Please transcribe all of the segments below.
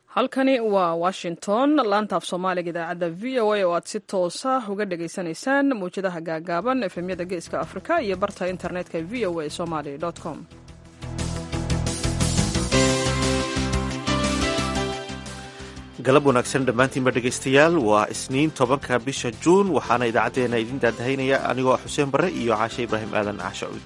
halkani waa washington laantaaf soomaaliga idaacadda v o a oo aad si toosa uga dhagaysanaysaan mawjadaha gaagaaban efemyada geeska afrika iyo barta internetka v o a somaly com galab wanaagsan dhammaantiinba dhegaystayaal waa isniin tobanka bisha juun waxaana idaacaddeenna idiin daadahaynaya anigoo ah xuseen barre iyo caashe ibraahim aadan caashe cuud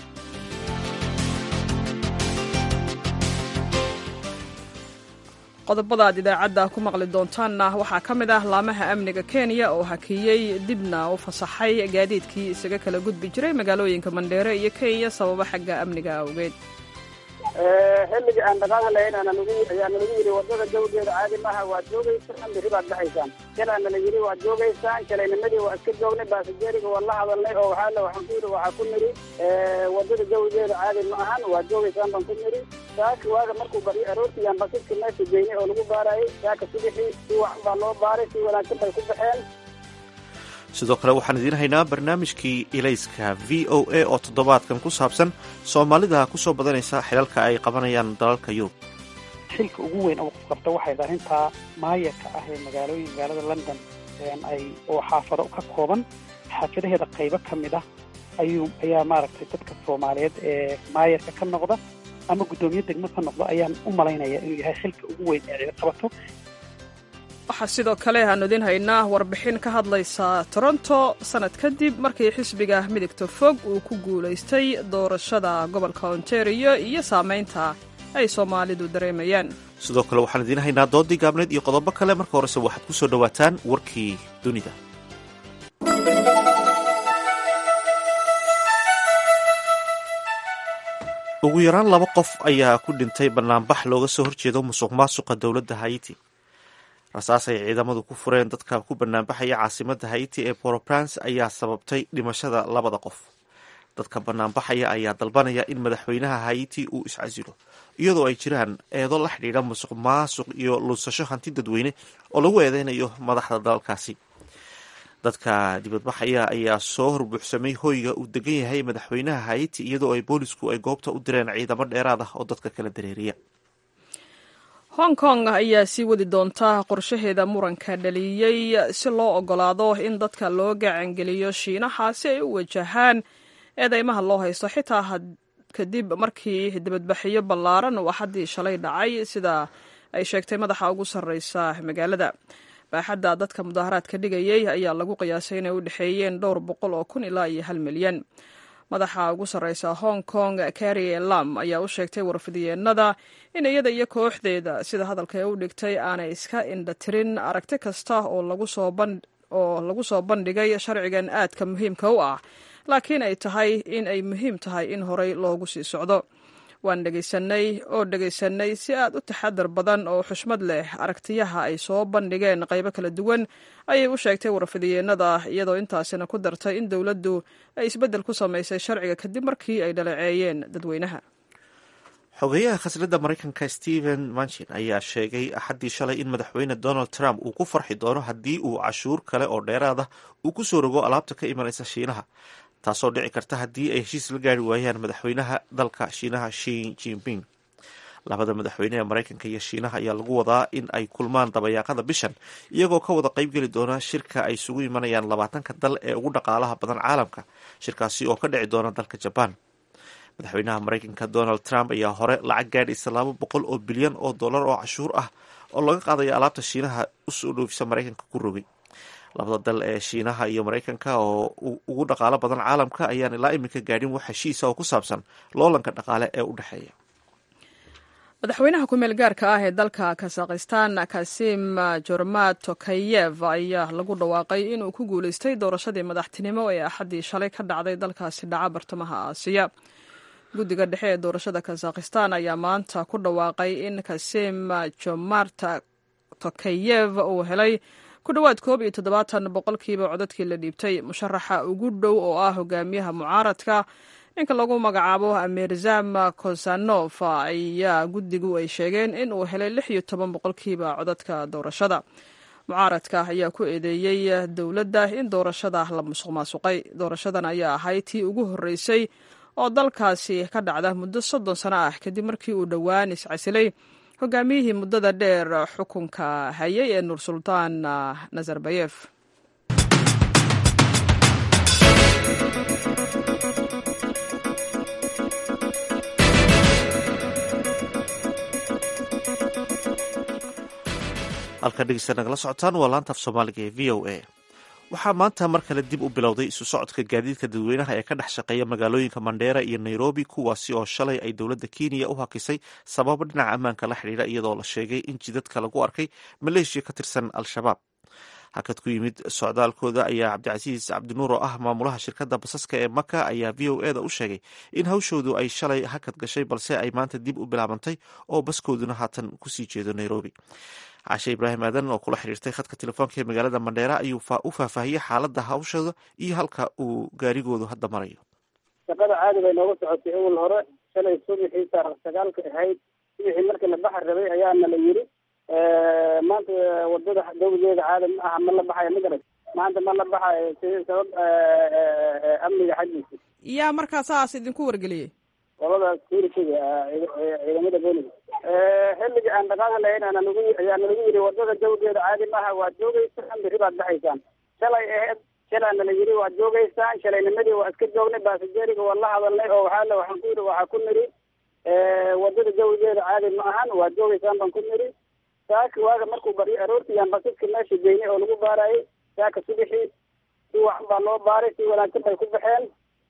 qodobada aad idaacadda ku maqli doontaanna waxaa ka mid ah laamaha amniga kenya oo hakiyey dibna u fasaxay gaadiidkii isaga kala gudbi jiray magaalooyinka mandheere iyo kenya sababo xagga amniga awgeed xilliga aan dhaqaaqi lahayn ayaa nalagu yidhi wadada jawgeeda caadi maaha waad joogaysaan biri baad baxaysaan kalaa nala yidhi waad joogaysaan shalaynimadii waa iska joognay baasijeeriga waan la hadalnay oo waxaa waxaan ku yidhi waxaa ku nidhi wadada jawgeeda caadi ma ahan waad joogaysaan baan ku nidhi saaki waaga markuu baryo aroortiiyaan bakiska meesha geynay oo lagu baarayay saaka subixii si wacan baa loo baaray si wanaagsan bay ku baxeen sidoo kale waxaan idiin haynaa barnaamijkii ilayska v o a oo toddobaadkan ku saabsan soomaalida ku soo badanaysa xilalka ay qabanayaan dalalka yurub xilka ugu weyn oo qof qabta waxay arrintaa maayarka ah ee magaalooyin magaalada london ay oo xaafado ka kooban xaafadaheeda qaybo ka mid ah ayuu ayaa maaragtay dadka soomaaliyeed ee maayarka ka noqda ama guddoomiye degmo ka noqda ayaan u malaynaya inuu yahay xilka ugu weyn ee cid qabato waxaa sidoo kale aanu idiin haynaa warbixin ka hadlaysa toronto sanad kadib markii xisbiga midigta fog uu ku guulaystay doorashada gobolka ontario iyo saamaynta ay soomaalidu dareemayaan sidoo kale waxaan idiin haynaa doodii gaabneed iyo qodobo kale marka horese waxaad ku soo dhowaataan warkii dunida ugu yaraan laba qof ayaa ku dhintay banaanbax looga soo horjeedo musuq maasuqa dowladda haiti rasaas ay ciidamadu ku fureen dadka ku banaanbaxaya caasimada haiti ee poroprance ayaa sababtay dhimashada labada qof dadka banaanbaxaya ayaa dalbanaya in madaxweynaha haiti uu iscasilo iyadoo ay jiraan eedo la xidhiidha musuq maasuq iyo lunsasho hanti dadweyne oo lagu eedeynayo madaxda dalalkaasi dadka dibadbaxaya ayaa soo horbuuxsamay hoyga uu degan yahay madaxweynaha haiti iyadoo ay boolisku ay goobta u direen ciidamo dheeraad ah oo dadka kala dareeriya hong kong ayaa sii wadi doonta qorshaheeda muranka dhaliyey si loo ogolaado in dadka loo gacangeliyo shiinaha si ay u wajahaan eedeymaha loo haysto xitaa kadib markii dibadbaxyo ballaaran uu axaddii shalay dhacay sida ay sheegtay madaxa ugu sarreysa magaalada baaxadda dadka mudaaharaadka dhigayey ayaa lagu qiyaasay inay u dhexeeyeen dhowr boqol oo kun ilaa iyo hal milyan madaxa ugu sarreysa hong kong carrie lam ayaa u sheegtay warfidyeennada in iyada iyo kooxdeeda sida hadalka ee u dhigtay aanay iska indhatirin aragti kasta oo lagu soo bandhigay sharcigan aadka muhiimka u ah laakiin ay tahay in ay muhiim tahay in horey loogu sii socdo waan dhegaysanay oo dhegaysanay si aad u taxadar badan oo xushmad leh aragtiyaha ay soo bandhigeen qaybo kala duwan ayay u sheegtay warfidyeenada iyadoo intaasina ku dartay in dowladdu ay isbeddel ku samaysay sharciga kadib markii ay dhaleeceeyeen dadweynaha xogeyaha khasnadda maraykanka stephen manchin ayaa sheegay axaddii shalay in madaxweyne donald trump uu ku farxi doono haddii uu cashuur kale oo dheeraad ah uu ku soo rogo alaabta ka imanaysa shiinaha taasoo dhici karta haddii ay heshiis la gaari waayaan madaxweynaha dalka shiinaha shin jinping labada madaxweyne ee maraykanka iyo shiinaha ayaa lagu wadaa in ay kulmaan dabayaaqada bishan iyagoo ka wada qaybgeli doona shirka ay isugu imanayaan labaatanka dal ee ugu dhaqaalaha badan caalamka shirkaasi oo ka dhici doona dalka jabaan madaxweynaha maraykanka donald trump ayaa hore lacag gaadhaysa laba boqol oo bilyan oo dollar oo cashuur ah oo laga qaadayo alaabta shiinaha usoo dhoofisa maraykanka ku rogay labada dal ee shiinaha iyo maraykanka oo ugu dhaqaalo badan caalamka ayaan ilaa iminka gaadhin wax heshiisa oo ku saabsan loolanka dhaqaale ee u dhexeeya madaxweynaha ku-meel gaarka ah ee dalka kazakhistan kasim jormat tokayev ayaa lagu dhawaaqay inuu ku guulaystay doorashadii madaxtinimo ee axaddii shalay ka dhacday dalkaasi dhaca bartamaha aasiya guddiga dhexe ee doorashada kazakhistan ayaa maanta ku dhawaaqay in kasim jomart tokayev uu helay ku dhowaad koob iyo toddobaatan boqolkiiba codadkii la dhiibtay musharaxa ugu dhow oo ah hogaamiyaha mucaaradka ninka lagu magacaabo amirzam kosanof ayaa guddigu ay sheegeen in uu helay lix iyo toban boqolkiiba codadka doorashada mucaaradka ayaa ku eedeeyey dowladda in doorashada la musuq maasuqay doorashadan ayaa ahayd tii ugu horreysay oo dalkaasi ka dhacda muddo soddon sano ah kadib markii uu dhowaan iscasilay hogaamiyihii muddada dheer xukunka hayay ee nur sultaan nazarbayef halka dhegeysta nagala socotaan waa laanta af soomaaliga ee v o a waxaa maanta mar kale dib u bilowday isu socodka gaadiidka dadweynaha ee ka dhex shaqeeya magaalooyinka mandheera iyo nairobi kuwaasi oo shalay ay dowladda kenya u hakisay sababo dhinaca ammaanka la xidhiidha iyadoo la sheegay in jidadka lagu arkay maleeshiya ka tirsan al-shabaab hakad ku yimid socdaalkooda ayaa cabdicasiis cabdinuur oo ah maamulaha shirkadda basaska ee maka ayaa v o eda u sheegay in hawshoodu ay shalay hakad gashay balse ay maanta dib u bilaabantay oo baskooduna haatan kusii jeedo nairobi cashe ibraahim aadan oo kula xiriirtay khadka telefoonka ee magaalada mandheera ayuu u faahfaahiyey xaaladda hawshooda iyo halka uu gaarigoodu hadda marayo shaqada caadi bay nooga socotay awal hore shalay subaxii taarikh sagaalka ahayd subaxii markii la baxar rabay ayaana la yiri maanta wadada dawladeeda caadi ma aha ma la baxayo ma garat maanta ma la baxayo si sabab amniga xaggiisa yaa markaa saas idinku wargeliyey qolada security-ga ciidamada booliga xilligii aan dhaqaaqi lahayn aana nagu ayaa nalagu yiri wadada dawgeeda caadi maaha waad joogeysaan biri baad baxaysaan shalay aheyd shalaa nala yiri waad joogeysaan shalaynimadii waa iska joognay baasajeriga waa la hadalnay oo waxaa le waxaan ku yiri waxaa ku niri wadada dawgeeda caadi ma ahan waad joogeysaan baan ku niri saaka waaga markuu baryo aroortiyaan basaska meesha geynay oo lagu baarayay saaka subaxii si wacan baa loo baaray si wanaagsan bay ku baxeen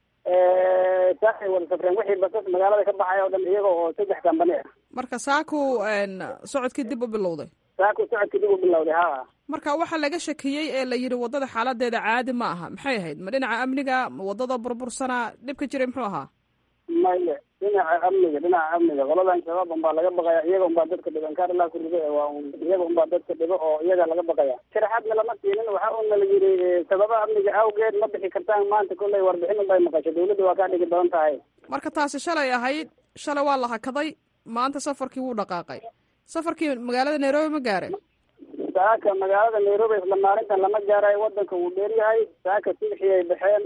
saakay wada safreen wixii basas magaalada ka baxaya o dhan iyaga oo saddex kambani ah marka saaku socodkii dib u bilowday saaku socodkii dib u bilowday ha marka waxaa laga shakiyey ee la yidhi waddada xaaladeeda caadi ma aha maxay ahayd ma dhinaca amniga ma waddada burbursana dhibka jiray muxuu ahaa maya dhinaca amniga dhinaca amniga qoladan shabaab unbaa laga baqaya iyaga unbaa dadka dhibo inkaar ilaa ku rido waa iyaga unbaa dadka dhibo oo iyaga laga baqaya sharaxaadna lama siinin waxa uuna la yiri sababa amniga awgeed ma bixi kartaan maanta kolley warbixin unbay maqashay dawladda waa kaa dhigi badan tahay marka taasi shalay ahayd shalay waa la hakaday maanta safarkii wuu dhaqaaqay safarkii magaalada nairobi ma gaare saaka magaalada nairobi isla maalintan lama gaarayo wadanka wuu dheeryahay saaka subxii ay baxeen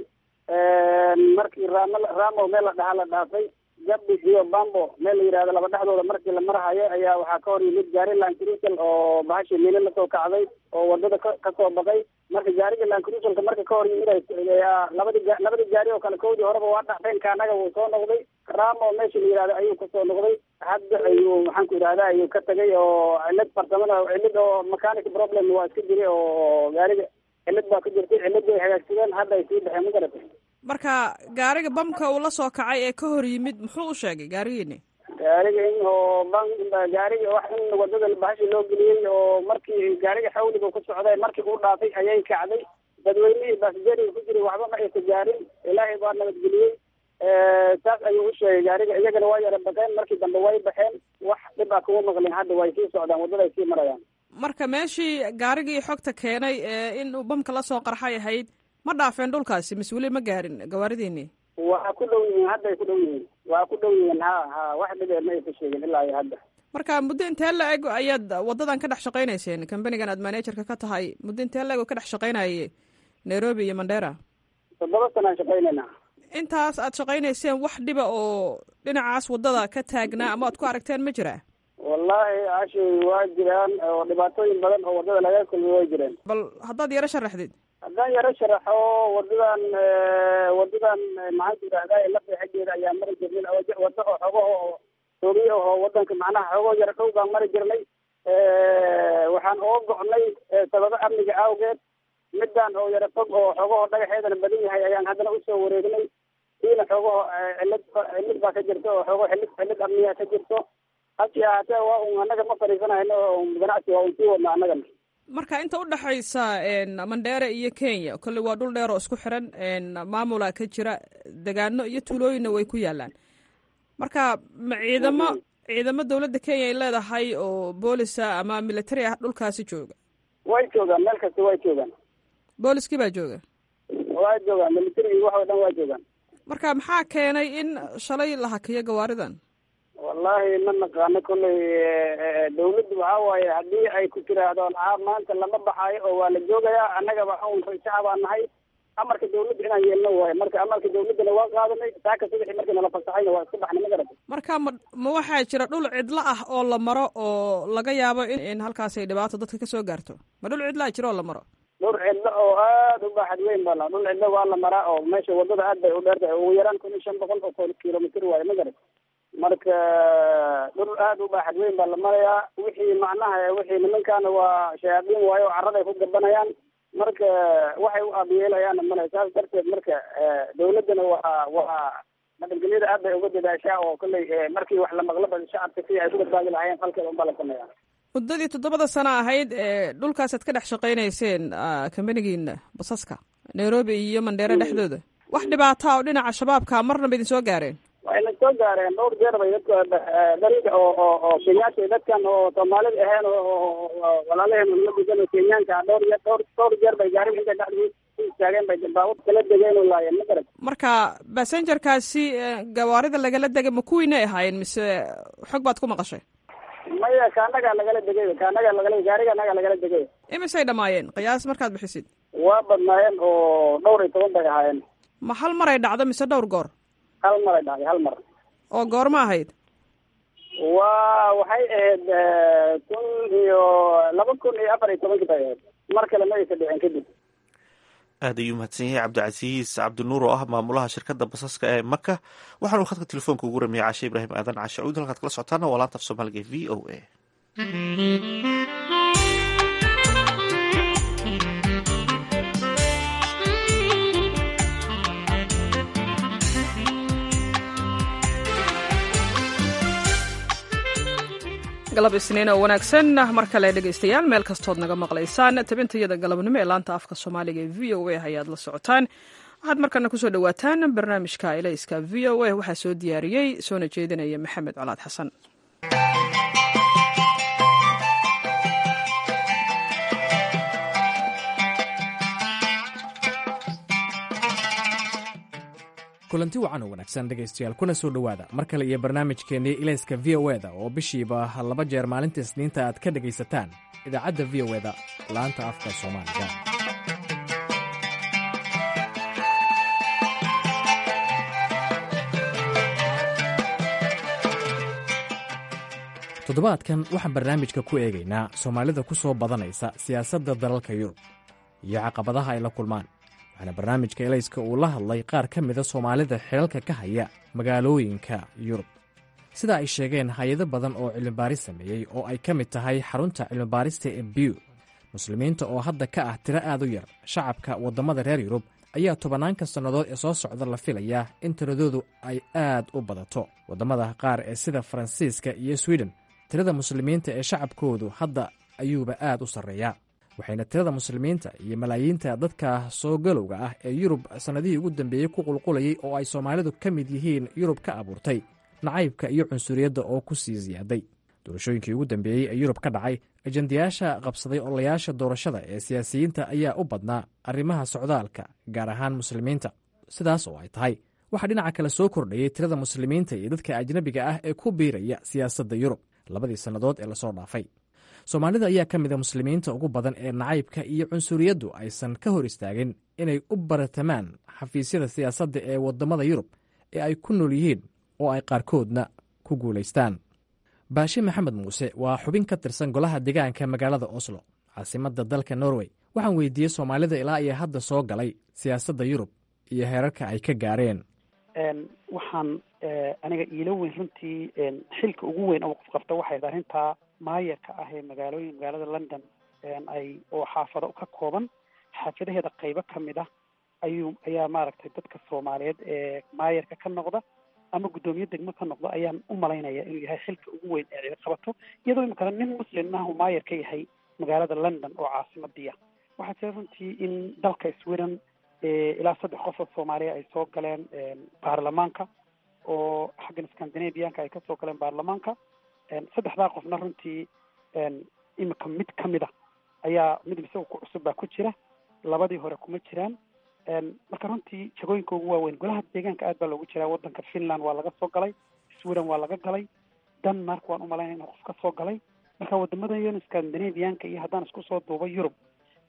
markii raam ramo meel la dhahaa la dhaafay gabi iyo bambo meel la yihahdo laba dhexdooda markii la marhayo ayaa waxaa ka hor yimid gaari lancruisal oo bahashi miili lasoo kacday oo wadada ka kasoo baqay marka gaariga lancruisalka marka ka hor yimid labadi labadii gaari oo kale kowdii horeba waa dhacfeen kaanaga wuu soo noqday ramo meesha la yihahdo ayuu kasoo noqday hadda ayuu maxaan ku yidhahda ayuu ka tagay oo cilad farsamada cilad oo mechanic problem waa iska jiray oo gaariga cilad baa ka jirtay cilad ay hagaagsadeen hadda ay sii baxeen ma garatay marka gaariga bamka uu la soo kacay ee ka hor yimid muxuu u sheegay gaarigiini gaariga in oo ban gaariga wax in wadada bahashi loo geliyey oo markii gaariga xawliga ku socday markii uu dhaafay ayay kacday dadweynihii baasajeriga ku jiray waxba ma aysa gaarin ilaahay baa nabadgeliyey saas ayuu u sheegay gaariga iyagana waa yara baqeen markii dambe way baxeen wax dhib a kuma maqlin hadda way sii socdaan waddada ay sii marayaan marka meeshii gaarigii xogta keenay ee in uu bamka la soo qarxay ahayd ma dhaafeen dhulkaasi mas weli ma gaarin gawaaridiini waa ku dhow yihiin hadda ay ku dhow yihiin waa ku dhow yihiin ha ha wax dhibee ma aysa sheegin ilaa iyo hadda marka muddo intee la eg ayaad waddadan ka dhex shaqaynayseen kambanigan aad managerka ka tahay muddo intee la eg oo ka dhex shaqaynaye nairobi iyo mandera toddoba sanaan shaqaynayna intaas aad shaqaynayseen wax dhiba oo dhinacaas waddada ka taagnaa ama aad ku aragteen ma jiraa wallahi ashi waa jiraan oo dhibaatooyin badan oo waddada laga kulmay way jireen bal haddaad yaro sharaxdid haddaan yaro sharaxo wadadan wadadan maxaan ku yidhahdaa lafta xaggeeda ayaa mari jirnay waddo oo xogaho oo soogiya oo wadanka macnaha xogo yaro dhow baan mari jirnay waxaan oo go'nay sababo amniga awgeed midaan oo yaro fog oo xogaho dhagaxeedana badan yahay ayaan haddana usoo wareegnay siina xogaho cilad cilid baa ka jirta oo xogo xilid xilid amniga ka jirto hasi ahaatee waa un annaga ma fadhiisanayno ganacsi waa un sii wadna annagana marka inta udhexaysa mandheere iyo kenya kolley waa dhul dheer oo isku xiran maamula ka jira degaano iyo tuulooyinna way ku yaalaan marka ma ciidamo ciidamo dawladda kenya ay leedahay oo boolisa ama military ah dhulkaasi jooga way joogaan meel kasta way joogaan booliskii baa jooga waa joogaan military wax oo dhan waa joogaan marka maxaa keenay in shalay la hakiyo gawaaridan wallahi ma naqaano kolley dawladdu waxaa waaye haddii ay ku tiraahdo a maanta lama baxaayo oo waa la joogayaa annaga waxa un shacabaa nahay amarka dawladda inaan yeelno waayo marka amarka dawladdana waa qaadanay saaka subaxii markii nala fasaxayna waa iska baxnay ma garata marka ma ma waxaa jira dhul cidlo ah oo la maro oo laga yaabo in in halkaas ay dhibaato dadka ka soo gaarto ma dhul cidlaa jira oo la maro dhul cidlo oo aada u baaxad weyn baa la dhul cidlo waa la maraa oo meesha wadada aad bay u dheer tahay ugu yaraan kun iyo shan boqol oo kilomitr waayo ma garata marka dhul aada u baaxad weyn baa la marayaa wixii macnaha wixii nimankaana waa shayaadiin waayo oo carraday ku gabanayaan marka waxay u aabiyeelayaanna male saas darteed marka dawladdana waa waa nabadgelyada aad bay uga dadaashaa oo kolley markii wax la maqlaba shacabka si ay ku badbaadi lahaayeen falkeeda unbaa la sameeya muddadii toddobada sano ahayd ee dhulkaasaad ka dhex shaqaynayseen kambanigiina basaska nairobi iyo mandheere dhexdooda wax dhibaata oo dhinaca shabaabka marnaba idin soo gaareen wayna soo gaareen dhowr jeer bay dadka dariga oo oo oo kenyaasha dadkan oo soomaalida ahayn oo walaalaheen la gudan oo kenyaanka dhowr jeer dhowr dhowr jeer bay gaari intay dhexdii ku istaageen bay baabur kala degeen oo laayeen ma garat marka basengerkaasi gawaarida lagala degay ma kuwiinay ahaayeen mise xog baad ku maqashay maya kaanagaa lagala degay kaanagaa lagala gaariga anagaa lagala degay imisay dhamaayeen qiyaas markaad bixisid waa badnaayeen oo dhowr iyo toban bay ahaayeen ma hal maray dhacdo mise dhowr goor hal maray dhacday hal mar oo goorma ahayd waa waxay ahayd kun iyo laba kun iyo afar iyo tobankii bay ahayd mar kale ma aysa dhicin kadib aad ayuu mahadsan yahay cabdicasiis cabdinuur oo ah maamulaha shirkadda basaska ee maka waxaanu khadka telefoonka ugu ramiyay cashe ibraahim aadan cashe cuud halkaad kala socotaana waa laanta af soomaaliga v o a galab isniin oo wanaagsan mar kale dhegaystayaal meel kastood naga maqlaysaan tabintayada galabnimo ee laanta afka soomaaliga ee v o a ayaad la socotaan waxaad markana kusoo dhawaataan barnaamijka elayska v o a waxaa soo diyaariyey soona jeedinaya maxamed colaad xasan kulanti wacan oo wanaagsan dhegaystayaal kuna soo dhowaada mar kale iyo barnaamijkeennii ilayska v o eda oo bishiiba laba jeer maalinta isniinta aad ka dhegaysataan idaacadda v o eda laanta afka soomaaliga toddobaadkan waxaan barnaamijka ku eegaynaa soomaalida ku soo badanaysa siyaasadda dalalka yurub iyo caqabadaha ay la kulmaan waxaana barnaamijka elayska uu la hadlay qaar ka mida soomaalida xilalka ka haya magaalooyinka yurub sida ay sheegeen hay-ado badan oo cilmibaaris sameeyey oo ay ka mid tahay xarunta cilmibaarista ee biw muslimiinta oo hadda ka ah tiro aad u yar shacabka waddamada reer yurub ayaa tobanaanka sannadood ee soo socda la filayaa in tiradoodu ay aad u badato waddamada qaar ee sida faransiiska iyo swiden tirada muslimiinta ee shacabkoodu hadda ayuuba aad u sarreeyaa waxayna tirada muslimiinta iyo malaayiinta dadka soo galowga ah ee yurub sannadihii ugu dambeeyey ku qulqulayey oo ay soomaalidu ka mid yihiin yurub ka abuurtay nacaybka iyo cunsuriyadda oo ku sii siyaaday doorashooyinkii ugu dambeeyey ee yurub ka dhacay ajandayaasha qabsaday olayaasha doorashada ee siyaasiyiinta ayaa u badnaa arrimaha socdaalka gaar ahaan muslimiinta sidaas oo ay tahay waxaa dhinaca kale soo kordhayey tirada muslimiinta iyo dadka ajnabiga ah ee ku biiraya siyaasadda yurub labadii sannadood ee lasoo dhaafay soomaalida ayaa ka mida muslimiinta ugu badan ee nacaybka iyo cunsuriyaddu aysan ka hor istaagin inay u baratamaan xafiisyada siyaasadda ee waddamada yurub ee ay ku nool yihiin oo ay qaarkoodna ku guulaystaan baashe maxamed muuse waa xubin ka tirsan golaha deegaanka magaalada oslo caasimadda dalka norway waxaan weydiiyey soomaalida ilaa iyo hadda soo galay siyaasadda yurub iyo heerarka ay ka gaareen waxaan aniga iilo weyn runtii xilka ugu weyn oo qof qabta waxay arrintaa maayarka ah ee magaalooyin magaalada london ay oo xaafado ka kooban xaafadaheeda qaybo ka mid ah ayuu ayaa maaragtay dadka soomaaliyeed ee maayarka ka noqda ama guddoomiye degmo ka noqda ayaan u malaynaya inuu yahay xilka ugu weyn ee cid qabato iyadoo imikana nin muslim ah uu maayar ka yahay magaalada london oo caasimadiia waxaa jira runtii in dalka sweden ilaa saddex qof oo soomaaliya ay soo galeen baarlamaanka oo xaggan scandinavianka ay kasoo galeen baarlamaanka saddexdaa qofna runtii imika mid ka mid a ayaa mid isaga ku cusub baa ku jira labadii hore kuma jiraan marka runtii jagooyinka ugu waaweyn golaha deegaanka aad baa loogu jiraa waddanka finland waa laga soo galay sweden waa laga galay denmark waan umalaynaya inuu qof ka soo galay marka wadamada yon scandinavianka iyo haddaan isku soo duuba yurub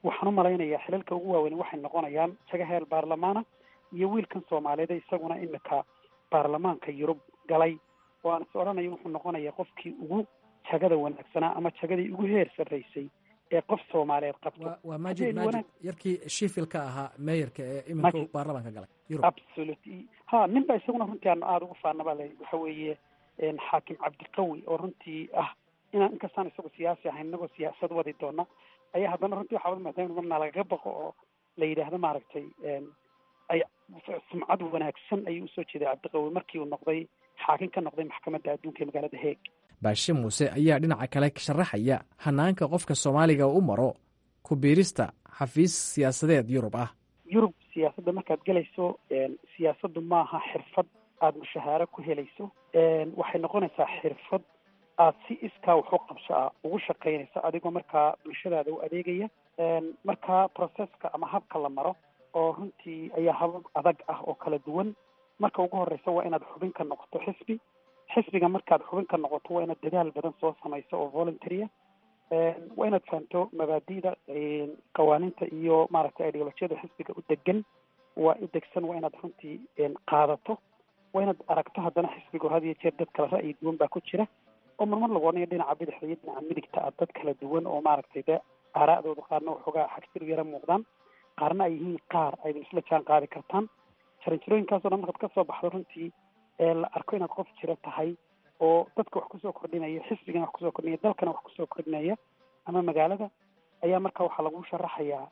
waxaan u malaynayaa xilalka ugu waaweyn waxay noqonayaan jaga heer baarlamaana iyo wiilkan soomaaliyeed isaguna imika baarlamaanka yurub galay oo aan is odhanayo wuxuu noqonayaa qofkii ugu jagada wanaagsanaa ama jagadii ugu heer sarraysay ee qof soomaaliyeed qabto waa maajid maajid yarkii shifil ka ahaa meeyarka ee iminka baarlamaanka galay yurub absolutely ha nin ba isaguna runtii aan aada ugu faanaba le waxa weeye xaakim cabdiqawi oo runtii ah inaan inkastaan isagu siyaasi ahayn inagoo siyaasad wadi doona ayaa haddana runtii waxaa maadaama marna lagaga baqo oo la yidhaahdo maaragtay ay sumcad wanaagsan ayuu usoo jeeday cabdiqawi markii uu noqday xaakim ka noqday maxkamadda adduunka ee magaalada heeg baashe muuse ayaa dhinaca kale sharaxaya hanaanka qofka soomaaliga u maro ku biirista xafiis siyaasadeed yurub ah yurub siyaasadda markaad gelayso siyaasaddu maaha xirfad aada mushahaaro ku helayso waxay noqonaysaa xirfad aad si iskaa waxu qabso ah ugu shaqaynayso adigoo markaa bulshadaada u adeegaya markaa processka ama habka la maro oo runtii ayaa habab adag ah oo kala duwan marka ugu horeysa waa inaad xubin ka noqoto xisbi xisbiga markaad xubin ka noqoto waa inaad dadaal badan soo samayso oo voluntarya waa inaad fahamto mabaadi'da qawaaniinta iyo maaragtay ideolojiyada xisbiga u degan waa u degsan waa inaad runtii qaadato waa inaad aragto haddana xisbigu had iyo jeer dad kala ra'yi duwan baa ku jira oo marmar lagu odhanayo dhinaca bidixda iyo dhinaca midigta ah dad kala duwan oo maaragtay de aaraa'dooda qaarna waxoogaa xagjir yara muuqdaan qaarna ay yihiin qaar ayda isla jaan qaadi kartaan jaranjarooyinkaasoo dhan markaad kasoo baxdo runtii la arko inaad qof jira tahay oo dadka wax kusoo kordhinaya xisbigana wax kusoo kordhinaya dalkana wax kusoo kordhinaya ama magaalada ayaa marka waxaa lagu sharaxayaa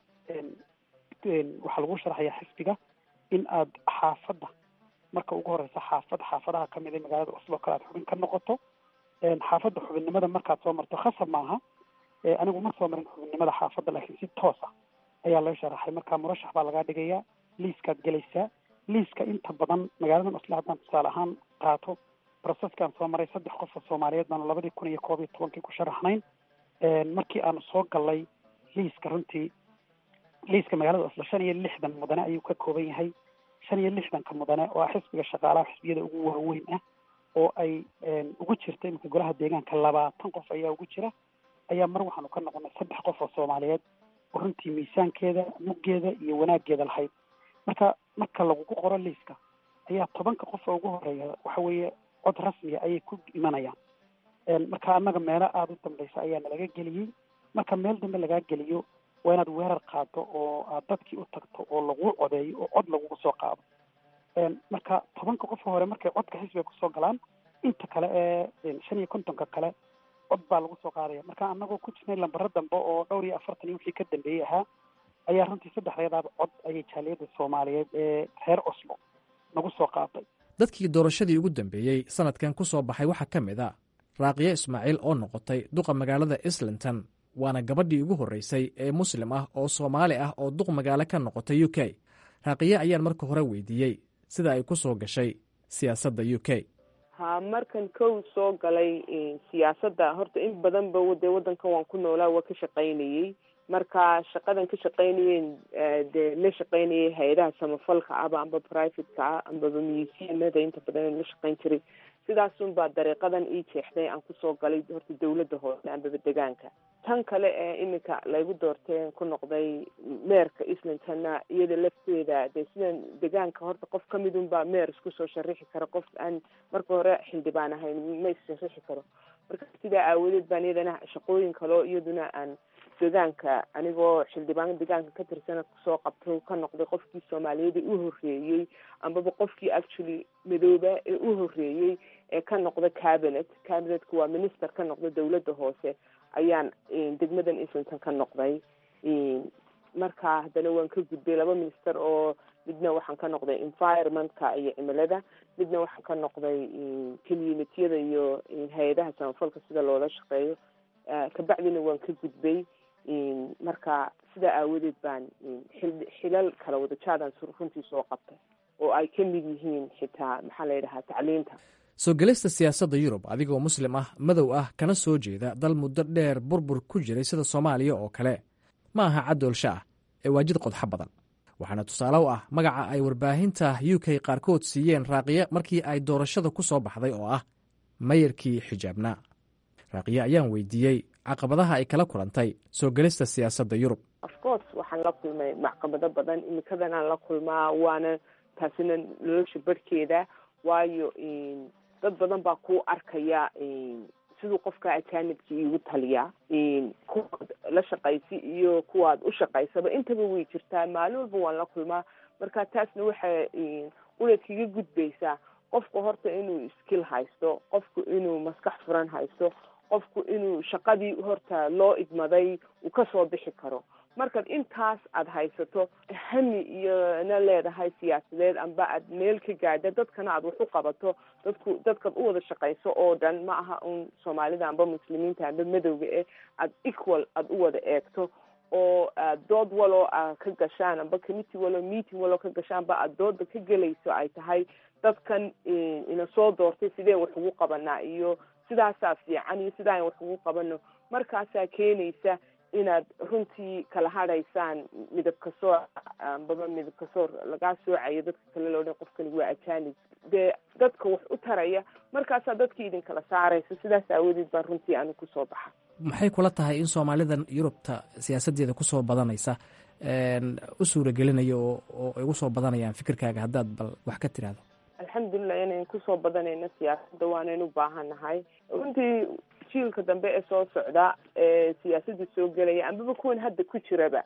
waxaa lagu sharaxayaa xisbiga in aad xaafadda marka ugu horeysa xaafad xaafadaha kamid ee magaalada oslo kale aad xubin ka noqoto xaafadda xubinnimada markaad soo marto khasab maaha anigu ma soo marin xubinnimada xaafadda laakiin si toos ah ayaa loo sharaxay marka murashax baa lagaa dhigayaa liiskaad gelaysaa liiska inta badan magaaladan oslo haddaan tusaale ahaan qaato processkaan soo maray saddex qof oo soomaaliyeed baanu labadii kun iyo koob iyo tobankii ku sharaxnayn markii aanu soo galay liiska runtii liiska magaalada oslo shan iyo lixdan mudane ayuu ka kooban yahay shan iyo lixdanka mudane oo ah xisbiga shaqaalaha xisbiyada ugu waaweyn ah oo ay ugu jirta iminka golaha deegaanka labaatan qof ayaa ugu jira ayaa mar waxaanu ka noqonay saddex qof oo soomaaliyeed oo runtii miisaankeeda muggeeda iyo wanaaggeeda lahayd marka marka lagugu qoro liiska ayaa tobanka qof oo ugu horeeya waxa weeye cod rasmiya ayay ku imanayaan marka annaga meelo aada u dambaysa ayaa nalaga geliyey marka meel dambe lagaa geliyo waa inaad weerar qaado oo aad dadkii u tagto oo laguu codeeyo oo cod lagugu soo qaado marka tobanka qofka hore markay codka xisbiga kusoo galaan inta kale ee shan iyo kontonka kale cod baa lagu soo qaadaya marka anagoo ku jirnay lambaro dambe oo dhowr iyo afartan iyo wixii ka dambeeyey ahaa ayaa runtii saddexdeedaaba cod ayay jaaliyadda soomaaliyeed ee reer oslo nagu soo qaaday dadkii doorashadii ugu dambeeyey sanadkan ku soo baxay waxaa ka mid a raaqiye ismaaciil oo noqotay duqa magaalada islinton waana gabadhii ugu horreysay ee muslim ah oo soomaali ah oo duq magaalo ka noqotay u k raaqiye ayaan marka hore weydiiyey sida ay ku soo gashay siyaasadda u k ha markan kow soo galay siyaasadda horta in badanba dee waddankan waan ku noolaa waa ka shaqaynayey marka shaqadan ka shaqaynayeen dee la shaqaynayay hay-adaha samafalka aba amba privateka ah ambaba museumada inta badan la shaqayn jiray sidaasun baa dariiqadan ii jeexday aan kusoo galay horta dawladda hoose ambaba degaanka tan kale ee iminka laygu doortay ku noqday meerka islintonna iyada lafteeda dee sidan degaanka horta qof kamidun baa meer isku soo sharixi kara qof aan marka hore xildhibaan ahayn ma issharixi karo marka sidaa aawadeed baan iyadana shaqooyin kaleo iyaduna aan degaanka anigoo xildhibaan degaanka ka tirsana kusoo qabtay ka noqday qofkii soomaaliyeed ee u horeeyey ambaba qofkii actually madooba ee u horeeyey ee ka noqda cabinet cabinetka waa minister ka noqda dawladda hoose ayaan degmadan islington ka noqday marka haddana waan ka gudbay laba minister oo midna waxaan ka noqday environmentka iyo cimilada midna waxaan ka noqday communitiyada iyo hay-adaha samafalka sida loola shaqeeyo kabacdina waan ka gudbay marka sidaa aawadeed baan xilal kala wada jaadaan runtii soo qabtay oo ay ka mid yihiin xitaa maxaa la yidhahaa tacliinta soo gelista siyaasadda yurub adigoo muslim ah madow ah kana soo jeeda dal muddo dheer burbur ku jiray sida soomaaliya oo kale ma aha caddoolsho ah ee waa jid qodxo badan waxaana tusaale u ah magaca ay warbaahinta u k qaarkood siiyeen raaqiye markii ay doorashada ku soo baxday oo ah mayarkii xijaabnaa raaqiye ayaan weydiiyey caqabadaha ay kala kulantay soo gelista siyaasadda yurub of course waxaan la kulmay macqabado badan imikadanaan la kulmaa waana taasina nolosha barhkeeda waayo dad badan baa ku arkaya siduu qofka ajaanibka iigu taliya kuwaad la shaqaysi iyo kuwaad u shaqaysaba intaba way jirtaa maalin walba waan la kulmaa marka taasna waxay unaad kaga gudbaysaa qofku horta inuu skill haysto qofku inuu maskax furan haysto qofku inuu shaqadii horta loo idmaday uu kasoo bixi karo markaad intaas aada haysato hami iyona leedahay siyaasadeed amba aad meel ka gaadha dadkana aad wax u qabato dadku dadkaad u wada shaqayso oo dhan ma aha un soomaalida amba muslimiinta amba madowga eh aad equal aada u wada eegto oo aad dood waloo a ka gashaan amba committee waloo meeting waloo ka gashaan ba aad dooda ka gelayso ay tahay dadkan ina soo doortay sideen wax ugu qabanaa iyo sidaasaa fiican iyo sidaan wax ugu qabano markaasaa keenaysa inaad runtii kala hadhaysaan midab kasoor ambaba midab kasoor lagaa soocayo dadka kale loo dhan qofkani waa ajanib dee dadka wax u taraya markaasaa dadkii idin kala saaraysa sidaas aawadeed baa runtii anu kusoo baxa maxay kula tahay in soomaalidan yurubta siyaasaddeeda kusoo badanaysa u suuragelinaya oo oo ay ugu soo badanayaan fikirkaaga haddaad bal wax ka tiraahdo alxamdulilah inayn kusoo badanayno siyaasadda waanayn u baahannahay runtii jiilka dambe ee soo socda ee siyaasadda soo gelaya ambaba kuwan hadda ku jiraba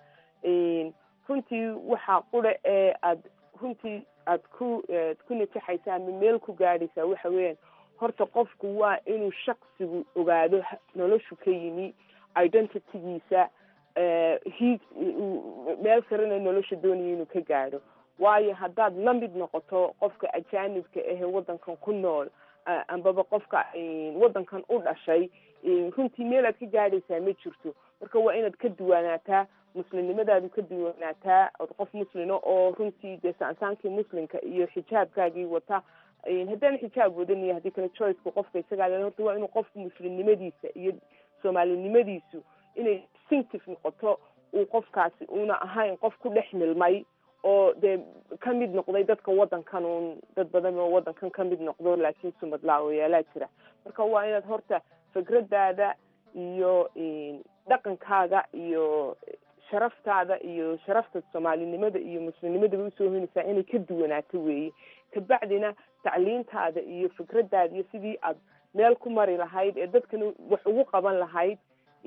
runtii waxaa qura ee aad runtii aad ku ku najaxaysa ama meel ku gaadhaysaa waxa weeyaan horta qofku waa inuu shaksigu ogaado noloshu ka yimi identitygiisa hiig meel sarena nolosha doonaya inuu ka gaadho waayo haddaad la mid noqoto qofka ajaanibka ahe waddankan ku nool ambaba qofka waddankan u dhashay runtii meel aad ka gaadhaysaa ma jirto marka waa inaad ka duwanaataa muslimnimadaadu ka duwanaataa od qof muslina oo runtii dee saansaankii muslimka iyo xijaabkaagii wata haddaan xijaab wadan iyo haddii kale choiceka qofka isagaa le horta waa inuu qofku muslimnimadiisa iyo soomaalinimadiisu inay distinctive noqoto uu qofkaasi una ahayn qof ku dhex milmay oo dee ka mid noqday dadka waddankan uun dad badan oo waddankan ka mid noqdo laakiin sumadlaawayaala jira marka waa inaad horta fikradaada iyo dhaqankaaga iyo sharaftaada iyo sharafta soomaalinimada iyo muslimnimadaba usoo hoynaysaa inay ka duwanaato weeye kabacdina tacliintaada iyo fikradaada iyo sidii aad meel ku mari lahayd ee dadkana wax ugu qaban lahayd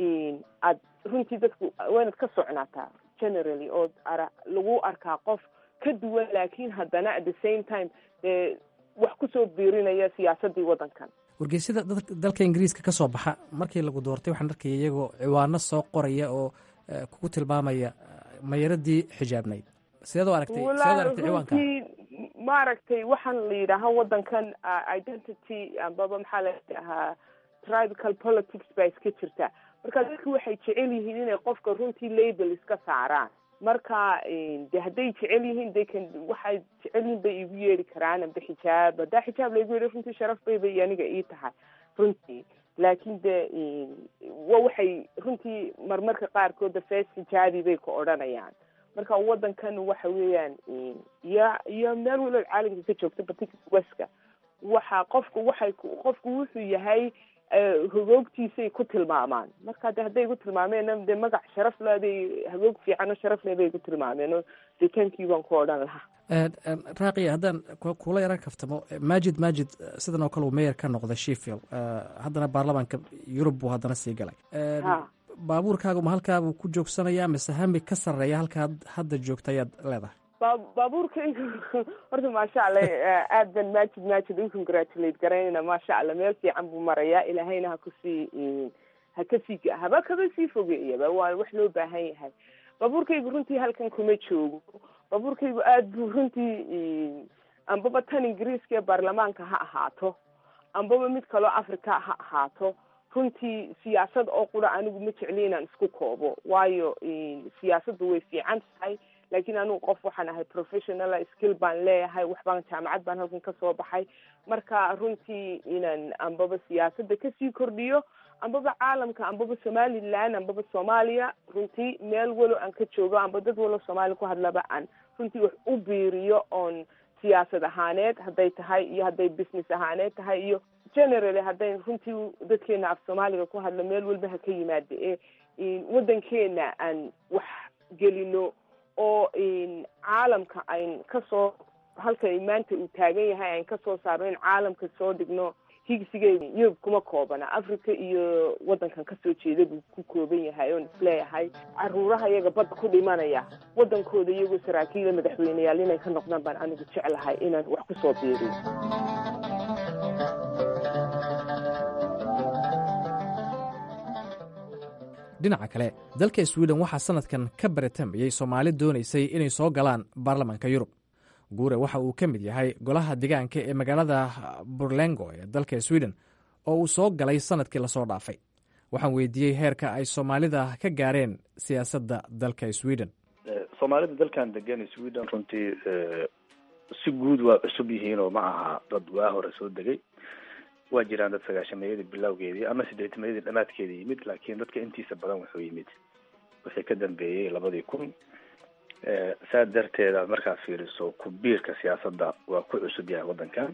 aad runtii dadku waa inaad ka socnaataa generally oo ara lagu arkaa qof ka duwan laakiin haddana at the same time dee wax kusoo biirinaya siyaasadii waddankan wargeysyada dalka ingiriiska ka soo baxa markii lagu doortay waxaan arkaya iyagoo ciwaano soo qoraya oo kugu tilmaamaya mayaradii xijaabnayd sideed u aragtay sideed u aragtay ciwaanka maaragtay waxaan la yidhaahaa waddankan identity ambaba maxaa la dhahaa tribal politics baa iska jirta marka dadku waxay jecel yihiin inay qofka runtii label iska saaraan marka de hadday jecel yihiin de kan waxay jecel yihiin bay igu yeeri karaan amba xijaab haddaa xijaab laygu yeeri runtii sharaf bay bay aniga ii tahay runtii laakiin de wa waxay runtii marmarka qaarkooda fees xijaabi bay ku odhanayaan marka waddankan waxa weeyaan iyo iyo meel walood caalamka ka joogta batika weska waxa qofku waxay qofku wuxuu yahay hagoogtiisay ku tilmaamaan marka de hadday igu tilmaameen de magac sharaf leeday hagoog fiican oo sharaf leh bay igu tilmaameen oo de tankii baan ku odhan lahaa raaqiya haddaan kula yaran kaftamo majid majid sidan oo kale uu meyer ka noqday sheffield haddana baarlamaanka yurub buu haddana sii galay baabuurkaagu ma halkaabuu ku joogsanayaa mise hami ka sarreeya halkaa hadda joogta ayaad leedahay ba baabuurkaygu horta maasha allah aad ban majid majid u congratulate garaynayna maasha allah meel fiican buu marayaa ilaahayna ha kusii ha kasii haba kaba sii fogeeyaba waa wax loo baahan yahay baabuurkaygu runtii halkan kuma joogo baabuurkaygu aad buu runtii ambaba tan ingiriiska ee baarlamaanka ha ahaato ambaba mid kaloo africa ha ahaato runtii siyaasad oo qura anigu ma jecli inaan isku koobo waayo siyaasaddu way fiican tahay laakiin anigu qof waxaan ahay professionala skill baan leeyahay waxbaan jaamacad baan halkan kasoo baxay marka runtii inaan ambaba siyaasadda kasii kordhiyo ambaba caalamka ambaba somaliland ambaba soomaaliya runtii meel walo aan ka joogo amba dad walo soomaaliya ku hadlaba aan runtii wax u biiriyo oon siyaasad ahaaneed hadday tahay iyo hadday business ahaaneed tahay iyo generally hadday runtii dadkeena af soomaaliga ku hadlo meel walba ha ka yimaada ee waddankeena aan wax gelino oo caalamka ayn kasoo halka maanta uu taagan yahay ayn kasoo saarno in caalamka soo dhigno higsigeeda yurub kuma koobana africa iyo waddankan kasoo jeeda buu ku kooban yahay oon isleeyahay caruuraha iyaga badda ku dhimanaya waddankooda iyagoo saraakiila madaxweyneyaal inay ka noqdaan baan anigu jeclahay inaan wax kusoo biiriyo dhinaca kale dalka swiden waxaa sanadkan ka baratambayey soomaali doonaysay inay soo galaan baarlamaanka yurub guure waxa uu ka mid yahay golaha degaanka ee magaalada burlengo ee dalka swiden oo uu soo galay sanadkii lasoo dhaafay waxaan weydiiyey heerka ay soomaalida ka gaareen siyaasadda dalka sweden soomaalida dalkan degan sweden runtii si guud waa cusub yihiin oo ma aha dad waa hore soo degay waa jiraan dad sagaashameeyadii bilowgeedii ama sideetameeyadii dhamaadkeedii yimid laakiin dadka intiisa badan wuxuu yimid wixii ka dambeeyey labadii kun saa darteeda markaad fiiriso ku-biirka siyaasadda waa ku cusub yahay waddankan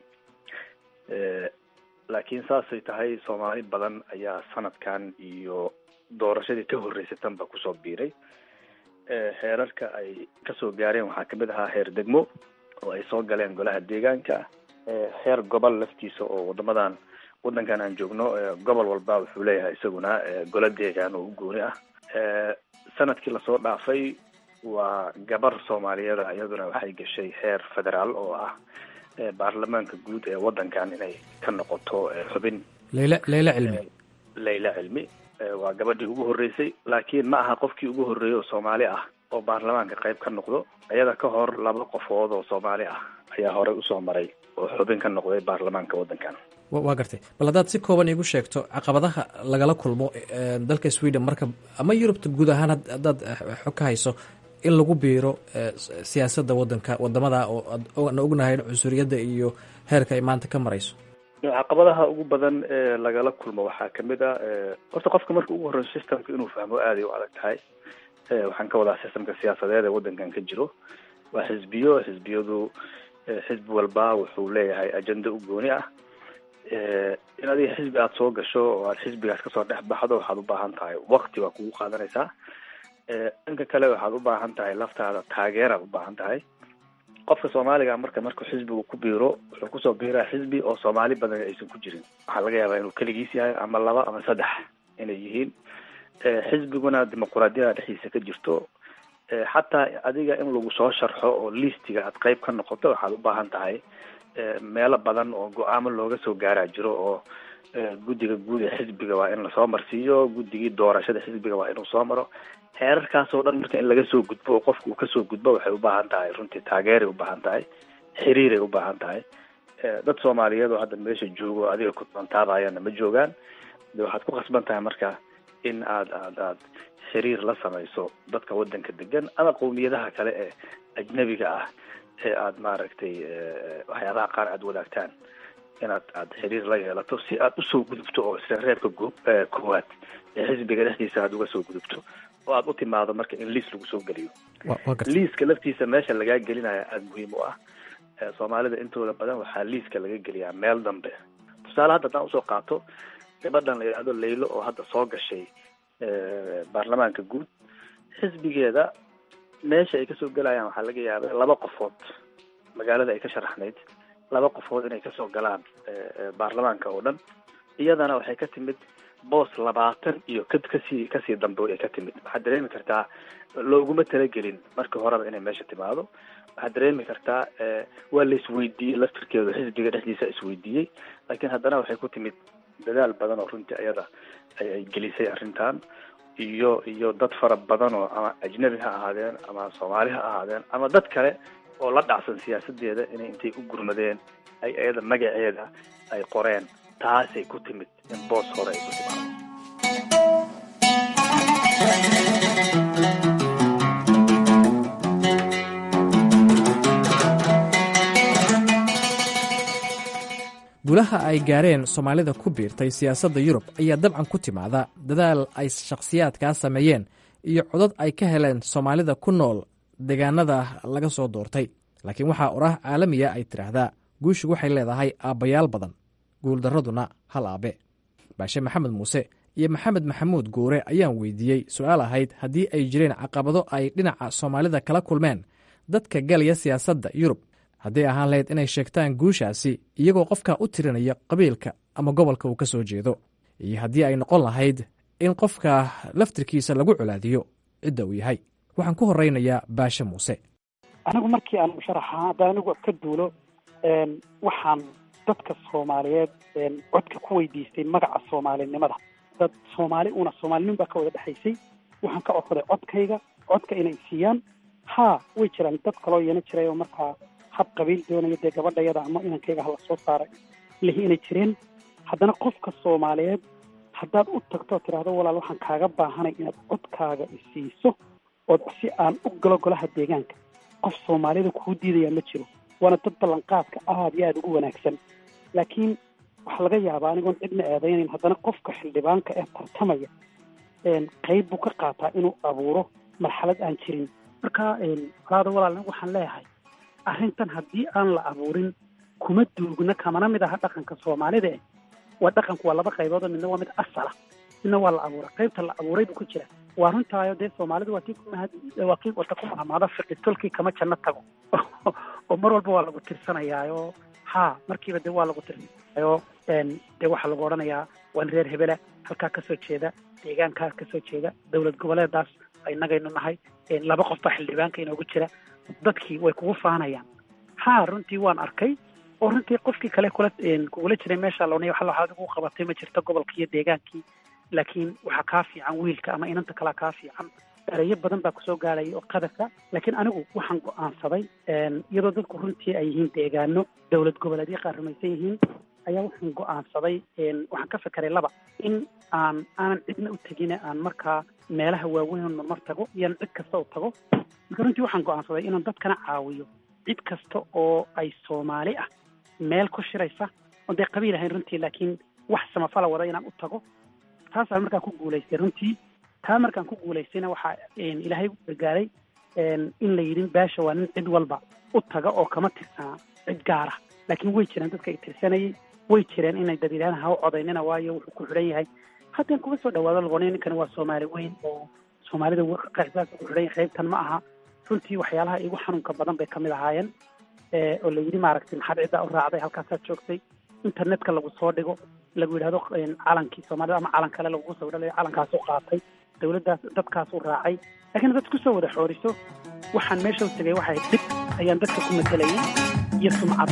laakiin saasay tahay soomaali badan ayaa sanadkan iyo doorashadii ka horreysay tanba kusoo biiray heerarka ay kasoo gaareen waxaa kamid ahaa heer degmo oo ay soo galeen golaha deegaanka heer gobol laftiisa oo wadamadan wadankan aan joogno gobol walba wuxuu leeyahay isaguna golo deegaan oo u gooni ah sanadkii lasoo dhaafay waa gabar soomaaliyeeda iyaduna waxay gashay heer federaal oo ah baarlamaanka guud ee wadankan inay ka noqoto xubin leyla leyla cilmi leyla cilmi waa gabadhii ugu horreysay laakiin ma aha qofkii ugu horreeyay oo soomaali ah oo baarlamaanka qayb ka noqdo iyada ka hor laba qofood oo soomaali ah ayaa horey usoo maray oo xubin ka noqday baarlamaanka waddankan waa gartay bal haddaad si kooban iigu sheegto caqabadaha lagala kulmo dalka sweden marka ama yurubta guud ahaan haddaad xog ka hayso in lagu biiro siyaasadda wadanka wadamada oo aan ognahay cunsuriyadda iyo heerka ay maanta ka marayso caqabadaha ugu badan ee lagala kulmo waxaa kamid a horta qofka marka ugu horreyo systemka inuu fahmo aaday u adag tahay waxaan ka wadaa systemka siyaasadeed ee waddankan ka jiro waa xisbiyo xisbiyadu xisbi walba wuxuu leeyahay ajenda u gooni ah in adiga xisbi aada soo gasho oo aad xisbigaas kasoo dhex baxdo waxaad u baahan tahay wakti waa kugu qaadanaysaa dhanka kale waxaad u baahan tahay laftaada taageeraad u baahan tahay qofka soomaaliga marka markuu xisbigu ku biiro wuxuu kusoo biiraa xisbi oo soomaali badan aysan ku jirin waxaa laga yaabaa inuu keligiis yahay ama laba ama saddex inay yihiin xisbiguna dimuquraadiyada dhexdiisa ka jirto xataa adiga in lagu soo sharxo oo listiga aad qeyb ka noqoto waxaad u baahan tahay meelo badan oo go-aamo looga soo gaaraa jiro oo guddiga guud ee xisbiga waa in lasoo marsiiyo guddigii doorashada xisbiga waa inuu soo maro heerarkaas oo dhan marka in laga soo gudbo oo qofka uu kasoo gudbo waxay u baahan tahay runtii taageeray u baahan tahay xiriiray u baahan tahay dad soomaaliyeed oo hadda meesha joogo adiga ku doontaadayana ma joogaan de waxaad ku khasban tahay marka in aad aad aad xiriir la samayso dadka waddanka degan ama qowmiyadaha kale ee ajnabiga ah ee aad maaragtay waxyaabaha qaar aada wadaagtaan inaad aad xiriir la yeelato si aad usoo gudubto oo isla reebka go- koowaad ee xisbiga dhexdiisa aad uga soo gudubto oo aad u timaado marka in liis lagu soo geliyo liiska laftiisa meesha lagaa gelinaya aada muhiim u ah soomaalida intooda badan waxaa liiska laga geliyaa meel dambe tusaale hadda haddaan usoo qaato gabadhan la yidhahdo laylo oo hadda soo gashay baarlamaanka guud xisbigeeda meesha ay kasoo gelayaan waxaa laga yaaba laba qofood magaalada ay ka sharaxnayd laba qofood inay kasoo galaan baarlamaanka oo dhan iyadana waxay ka timid boos labaatan iyo ka kasii kasii dambe ay ka timid waxaad dareemi kartaa looguma talagelin markii horeba inay meesha timaado waxaad dareemi kartaa waa la isweydiiyey laftirkeedu xisbiga dhexdiisa isweydiiyey laakiin haddana waxay ku timid dadaal badan oo runtii ayada ay gelisay arrintan iyo iyo dad fara badan oo ama ajnabi ha ahaadeen ama soomaali ha ahaadeen ama dad kale oo la dhacsan siyaasadeeda inay intay u gurmadeen ay iyada magaceeda ay qoreen taasay ku timid in boos hore ay ku timaado gulaha ay gaareen soomaalida ku biirtay siyaasadda yurub ayaa dabcan ku timaada dadaal ay shakhsiyaadkaa sameeyeen iyo codad ay ka heleen soomaalida ku nool deegaanada laga soo doortay laakiin waxaa oraah caalamiya ay tidhaahdaa guushu waxay leedahay aabbayaal badan guuldarraduna hal aabe baashe maxamed muuse iyo maxamed maxamuud guure ayaan weydiiyey su-aal ahayd haddii ay jireen caqabado ay dhinaca soomaalida kala kulmeen dadka galaya siyaasadda yurub hadday ahaan lahayd inay sheegtaan guushaasi iyagoo qofka u tirinaya qabiilka ama gobolka uu ka soo jeedo iyo haddii ay noqon lahayd in qofka laftirkiisa lagu colaadiyo cidda uu yahay waxaan ku horeynayaa baashe muuse anigu markii aan musharaxa hadda anigu ka duulo waxaan dadka soomaaliyeed codka ku weydiistay magaca soomaalinimada dad soomaali una soomaalinin baa ka wada dhexaysay waxaan ka codsaday codkayga codka inay siiyaan haa way jiraan dad kaloo iyana jiray oo markaa hab qabiil doonaya dee gabadhayada ama inankayga hala soo saaray lihi inay jireen haddana qofka soomaaliyeed haddaad u tagto oo tidhaahdo walaal waxaan kaaga baahanay inaad codkaaga isiiso ood si aan u galo golaha deegaanka qof soomaalida kuu diidaya ma jiro waana dad ballanqaadka aada iyo aada ugu wanaagsan laakiin waxaa laga yaabaa anigoon cidna eedaynayn haddana qofka xildhibaanka ee tartamaya qayb buu ka qaataa inuu abuuro marxalad aan jirin marka walaada walaal anigu waxaan leeyahay arrintan haddii aan la abuurin kuma duugna kamana mid aha dhaqanka soomaalida eh waa dhaqanku waa laba qaybood oo midna waa mid asala midna waa la abuuray qaybta la abuuray buu ku jira waa runtaayo dee soomaalidu waa tii kumahad waa kii wata ku mahamaado fiqi tolkii kama janno tago oo mar walba waa lagu tirsanayaayo haa markiiba dee waa lagu tirsanayaayo dee waxaa lagu odhanayaa waan reer hebela halkaa kasoo jeeda deegaankaa kasoo jeeda dowlad goboleedaas innagaynu nahay laba qof baa xildhibaanka inoogu jira dadkii way kugu faanayaan haa runtii waan arkay oo runtii qofkii kale kula kugula jiray meesha loonay waxa waxaad ugu qabatay ma jirto gobolkii iyo deegaankii laakiin waxaa kaa fiican wiilka ama inanta kalea kaa fiican erayo badan baa kusoo gaaraya oo qadarka laakiin anigu waxaan go-aansaday iyadoo dadku runtii ay yihiin deegaano dowlad goboleedyo qaar rumaysan yihiin ayaa waxaan go-aansaday waxaan ka fekeray laba in aan aanan cidna u tegine aan markaa meelaha waaweyn marmar tago iyoan cid kasta u tago marka runtii waxaan go-aansaday inaan dadkana caawiyo cid kasta oo ay soomaali ah meel ku shiraysa oon dee qabiil ahayn runtii laakiin wax samafala wada inaan u tago taasaan markaan ku guulaystay runtii taa markaan ku guulaystayna waxaa ilaahay gargaaray in la yidhin baasha waa nin cid walba u taga oo kama tirsanaa cid gaara laakiin way jireen dadka ay tirsanayay way jireen inay dad yidhahdaan ha u codaynina waayo wuxuu ku xidhan yahay haddaan kuga soo dhawaado lagoonay ninkani waa soomaali weyn oo soomaalida qaxsaas ku xidhan yahay qaybtan ma aha runtii waxyaalaha igu xanuunka badan bay kamid ahaayeen oo la yidhi maaragtay maxaad ciddaa u raacday halkaasaad joogtay internetka lagu soo dhigo lagu yidhahdo calankii soomaalida ama calan kale lagugu sawiro calankaas u qaatay dawladdaas dadkaas u raacay laakiin dad kusoo wada xooriso waxaan meesha u tegay waxay dhib ayaan dadka ku matelayay iyo sumcad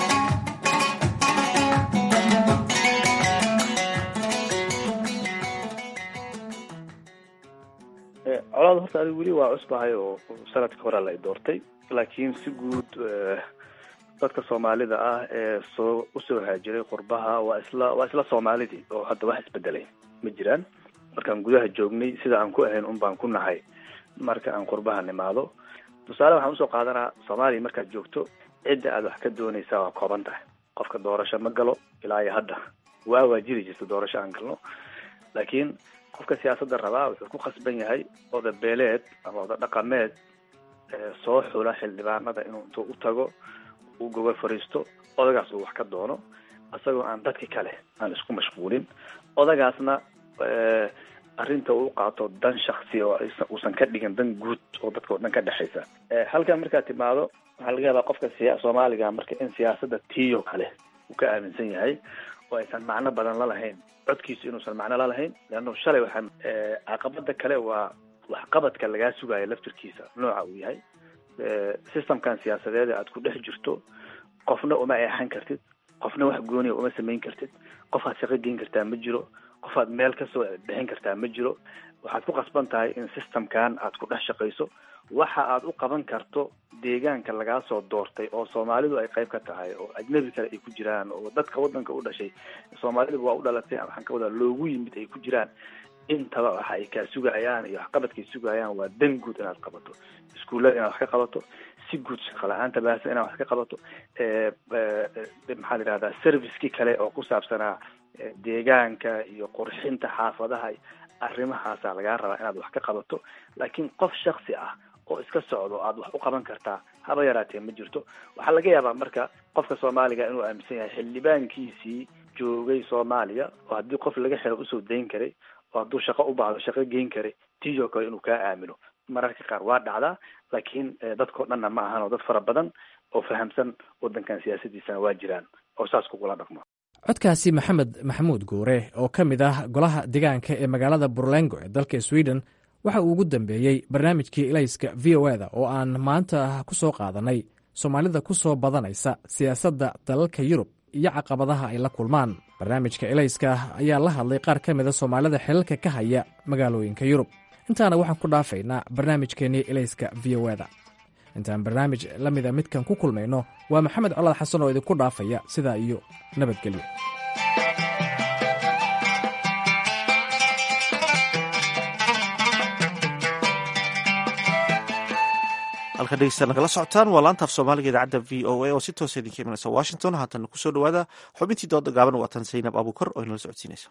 colaad horta adigu weli waa cusbahay oo sanadka hore la doortay laakiin si guud dadka soomaalida ah ee soo usoo haajiray qurbaha waa isla waa isla soomaalidii oo hadda wax isbedelay ma jiraan markaan gudaha joognay sida aan ku ahayn un baan ku nahay marka aan qurbaha nimaado tusaale waxaan usoo qaadanaa soomaaliya markaad joogto cidda aad wax ka doonaysaa waa kooban tahay qofka doorasho ma galo ilaa iyo hadda waa waa jiri jirta doorasho aan galno laakiin qofka siyaasadda rabaa wuxuu ku khasban yahay oda beeleed ama oda dhaqameed soo xula xildhibaanada inuu intuu u tago uu gobol fariisto odagaas uu wax ka doono isagoo aan dadki kale aan isku mashquulin odagaasna arrinta uu qaato dan shaksi oo uusan ka dhigin dan guud oo dadka o dhan ka dhexaysa halkan markaad timaado waxaa laga yaabaa qofka siya soomaaliga marka in siyaasadda tiyo kale uu ka aaminsan yahay oo aysan macno badan la lahayn codkiisu inuusan macno la lahayn leanno shalay waxaan caqabada kale waa waxqabadka lagaa sugayo laftirkiisa nooca uu yahay systemkan siyaasadeed aad ku dhex jirto qofna uma eexan kartid qofna wax gooniya uma samayn kartid qofaad shaqo geyn kartaa ma jiro qofaad meel kasoo bixin kartaa ma jiro waxaad ku qasban tahay in systemkan aad ku dhex shaqayso waxa aad u qaban karto deegaanka lagaa soo doortay oo soomaalidu ay qayb ka tahay oo ajnabi kale ay ku jiraan oo dadka waddanka u dhashay soomaalidu waa u dhalatay waxaan ka wadaa loogu yimid ay ku jiraan intaba waxa ay kaa sugayaan iyo waxqabadkay sugayaan waa dan guud inaad qabato iskuullada inaad wax ka qabato si guud shaqo la-aanta baahsan inaad wax ka qabato maxaa la yidhahdaa servicekii kale oo ku saabsanaa deegaanka iyo qurxinta xaafadaha arrimahaasa lagaa rabaa inaad wax ka qabato laakiin qof shaksi ah oo iska socdo aad wax u qaban kartaa haba yaraatee ma jirto waxaa laga yaabaa marka qofka soomaaliga inuu aaminsan yahay xildhibaankiisii joogay soomaaliya oo haddii qof laga xiro usoo dayn karay oo hadduu shaqo u baahdo shaqo geyn kara tiiyoo kale inuu kaa aamino mararka qaar waa dhacdaa laakiin dadkao dhanna ma ahan oo dad fara badan oo fahamsan waddankan siyaasadiisana waa jiraan oo saas kugula dhaqmo codkaasi maxamed maxamuud guure oo ka mid ah golaha deegaanka ee magaalada burlengo ee dalka sweden waxa uu ugu dambeeyey barnaamijkii ilayska v o eda oo aan maanta ku soo qaadanay soomaalida ku soo badanaysa siyaasadda dalalka yurub iyo caqabadaha ay la kulmaan barnaamijka ilayska ayaa la hadlay qaar ka mida soomaalida xilalka ka haya magaalooyinka yurub intaana waxaan ku dhaafaynaa barnaamijkeennii ilayska v o eda intaan barnaamij la mida midkan ku kulmayno waa maxamed colaad xasan oo idinku dhaafaya sidaa iyo nabadgelyo halka dhegeysta nagala socotaan waa laanta af soomaaliga idaacadda v o a oo si toosa idinka imanaysa washington haatan kusoo dhawaada xubintii dooda gaaban waatan saynab abuukar oo inala socodsiinaysa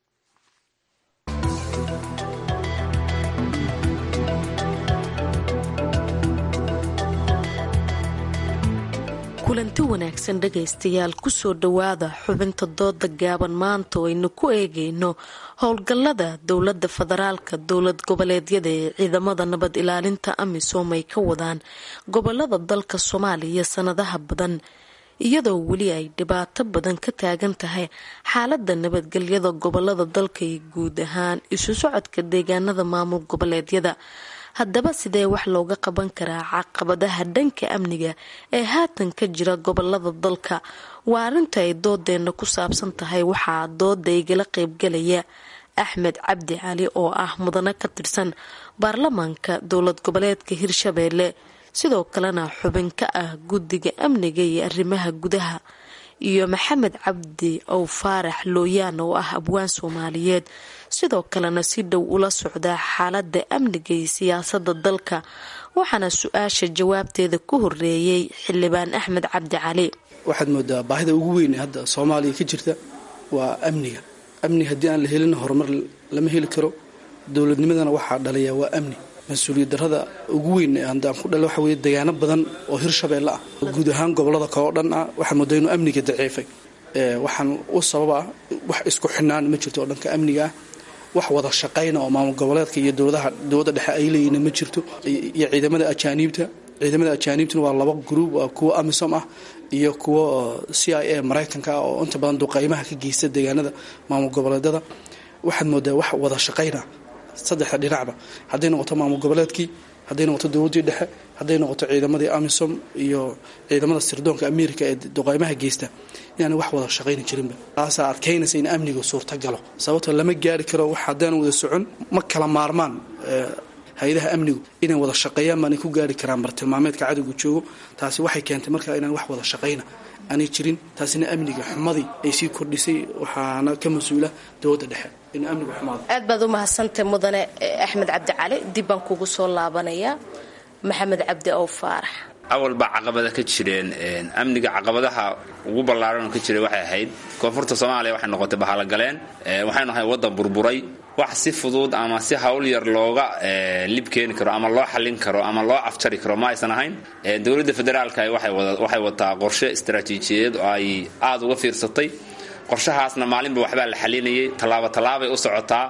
kulanti wanaagsan dhegaystayaal kusoo dhowaada xubinta dooda gaaban maanta oo aynu ku eegayno howlgallada dowladda federaalka dowlad goboleedyada ee ciidamada nabad ilaalinta amisom ay ka wadaan gobolada dalka soomaaliya sanadaha badan iyadoo weli ay dhibaato badan ka taagan tahay xaalada nabadgelyada gobolada dalka iyo guud ahaan isu socodka deegaanada maamul goboleedyada haddaba sidee wax looga qaban karaa caqabadaha dhanka amniga ee haatan ka jira gobolada dalka waa arrinta ay doodeena ku saabsan tahay waxaa dooda igala qeybgalaya axmed cabdi cali oo ah mudane ka tirsan baarlamaanka dowlad goboleedka hirshabeelle sidoo kalena xubin ka ah guddiga amniga iyo arrimaha gudaha iyo maxamed cabdi ow faarax looyaan oo ah abwaan soomaaliyeed sidoo kalena si dhow ula socdaa xaalada amniga iyo siyaasada dalka waxaana su-aasha jawaabteeda ku horeeyey xildhibaan axmed cabdi cali waxaad moodaa baahida ugu weyn ee hadda soomaaliya ka jirta waa amniga amni haddii aan la helin horumar lama heli karo dowladnimadana waxaa dhaliya waa amni mas-uuliyad darada ugu weyn haddaan ku dhal waxa weye deegaano badan oo hirshabeelle ah oo guud ahaan gobolada kaleo dhan ah waxaa moodaa inuu amniga daciifay waxaan u sababa ah wax isku xinaan ma jirto oo dhanka amniga ah wax wada shaqayna oo maamul goboleedka iyo dowladaha dowladda dhexe ay leeyihin ma jirto iyo ciidamada ajaaniibta ciidamada ajaaniibtuna waa laba gruub waa kuwa amisom ah iyo kuwa c i a maraykanka ah oo inta badan duqaymaha ka geysta deegaanada maamul goboleedada waxaad moodaa wax wada shaqayna saddexda dhinacba hadday noqoto maamul goboleedkii hadday noqoto dowladdii dhexe hadday noqoto ciidamadii amisom iyo ciidamada sirdoonka america ee duqaymaha geysta inaana wax wada shaqayni jirinba taasaa adkaynaysa in amniga suurta galo sababto lama gaari karo wax haddaan wada socon ma kala maarmaan hay-adaha amnigu inay wada shaqeeyaan baanay ku gaari karaan bartilmaameedka cadowga joogo taasi waxay keentay markaa inaan wax wada shaqayna aanay jirin taasina amniga xumadii ay sii kordhisay waxaana ka mas-uula dowladda dhexe in amnigu xumaado aad baad u mahadsantay mudane axmed cabdi cali dib baan kugu soo laabanayaa maxamed cabdi ow faarax awal baa caqabada ka jireen amniga caqabadaha ugu ballaaran oo ka jiray waxay ahayd koonfurta soomaaliya waxay noqotay bahalogaleen waxaynu ahay waddan burburay wax si fudud ama si hawl yar looga lib keeni karo ama loo xallin karo ama loo afjari karo ma aysan ahayn dowladda federaalka waxay wataa qorshe istaraatiijiyadeed oo ay aada uga fiirsatay qorshahaasna maalinba waxbaa la xalinayay tallaabo tallaabay u socotaa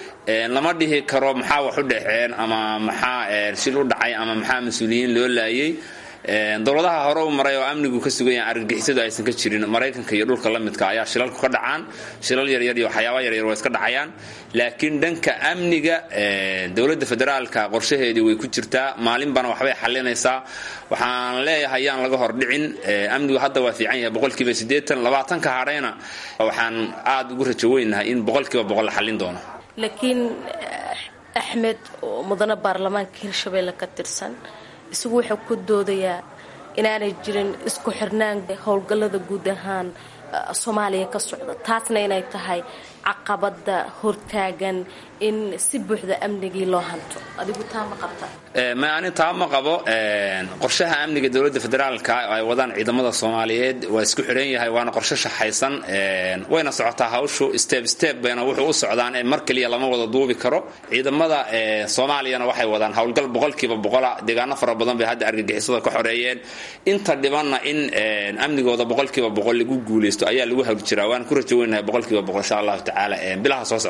lama dhihi karo maxaa wax u dhexeen ama maxaa shil u dhacay ama maxaa mas-uuliyiin loo laayay dowladaha hore u maray oo amnigu ka sugan yahay argagixisadu aysan ka jirin maraykanka iyo dhulka la midka ayaa shilalku ka dhacaan shilal yaryar iyo waxyaaba yaryar waa iska dhacayaan laakiin dhanka amniga dowladda federaalka qorshaheedii way ku jirtaa maalinbana waxbay xalinaysaa waxaan leeyahay yaan laga hordhicin amnigu hadda waa fiican yahay boqolkiiba siddeetan labaatanka hadhayna waxaan aada ugu rajo weynahay in boqolkiiba boqol la xallin doono laakiin axmed oo mudane baarlamaanka hirshabeelle ka tirsan isagu wuxuu ku doodayaa inaanay jirin isku xirnaan howlgallada guud ahaan soomaaliya ka socda taasna inay tahay caqabada hortaagan in si buuxda amnigii loo hanto adigu taa ma qabta ma ani taa ma qabo qorshaha amniga dowladda federaalka ay wadaan ciidamada soomaaliyeed waa isku xidhan yahay waana qorshe shaxaysan wayna socotaa hawshu step step bayna wuxuu u socdaan ee mar keliya lama wada duubi karo ciidamada soomaaliyana waxay wadaan howlgal boqolkiiba boqola deegaano fara badan bay hadda argagixisada ka xoreeyeen inta dhibanna in amnigooda boqolkiiba boqol lagu guuleysto ayaa lagu hawli jiraa waan ku rajo weynahay boqolkiiba boqol insha allahu tacaala bilaha soo socda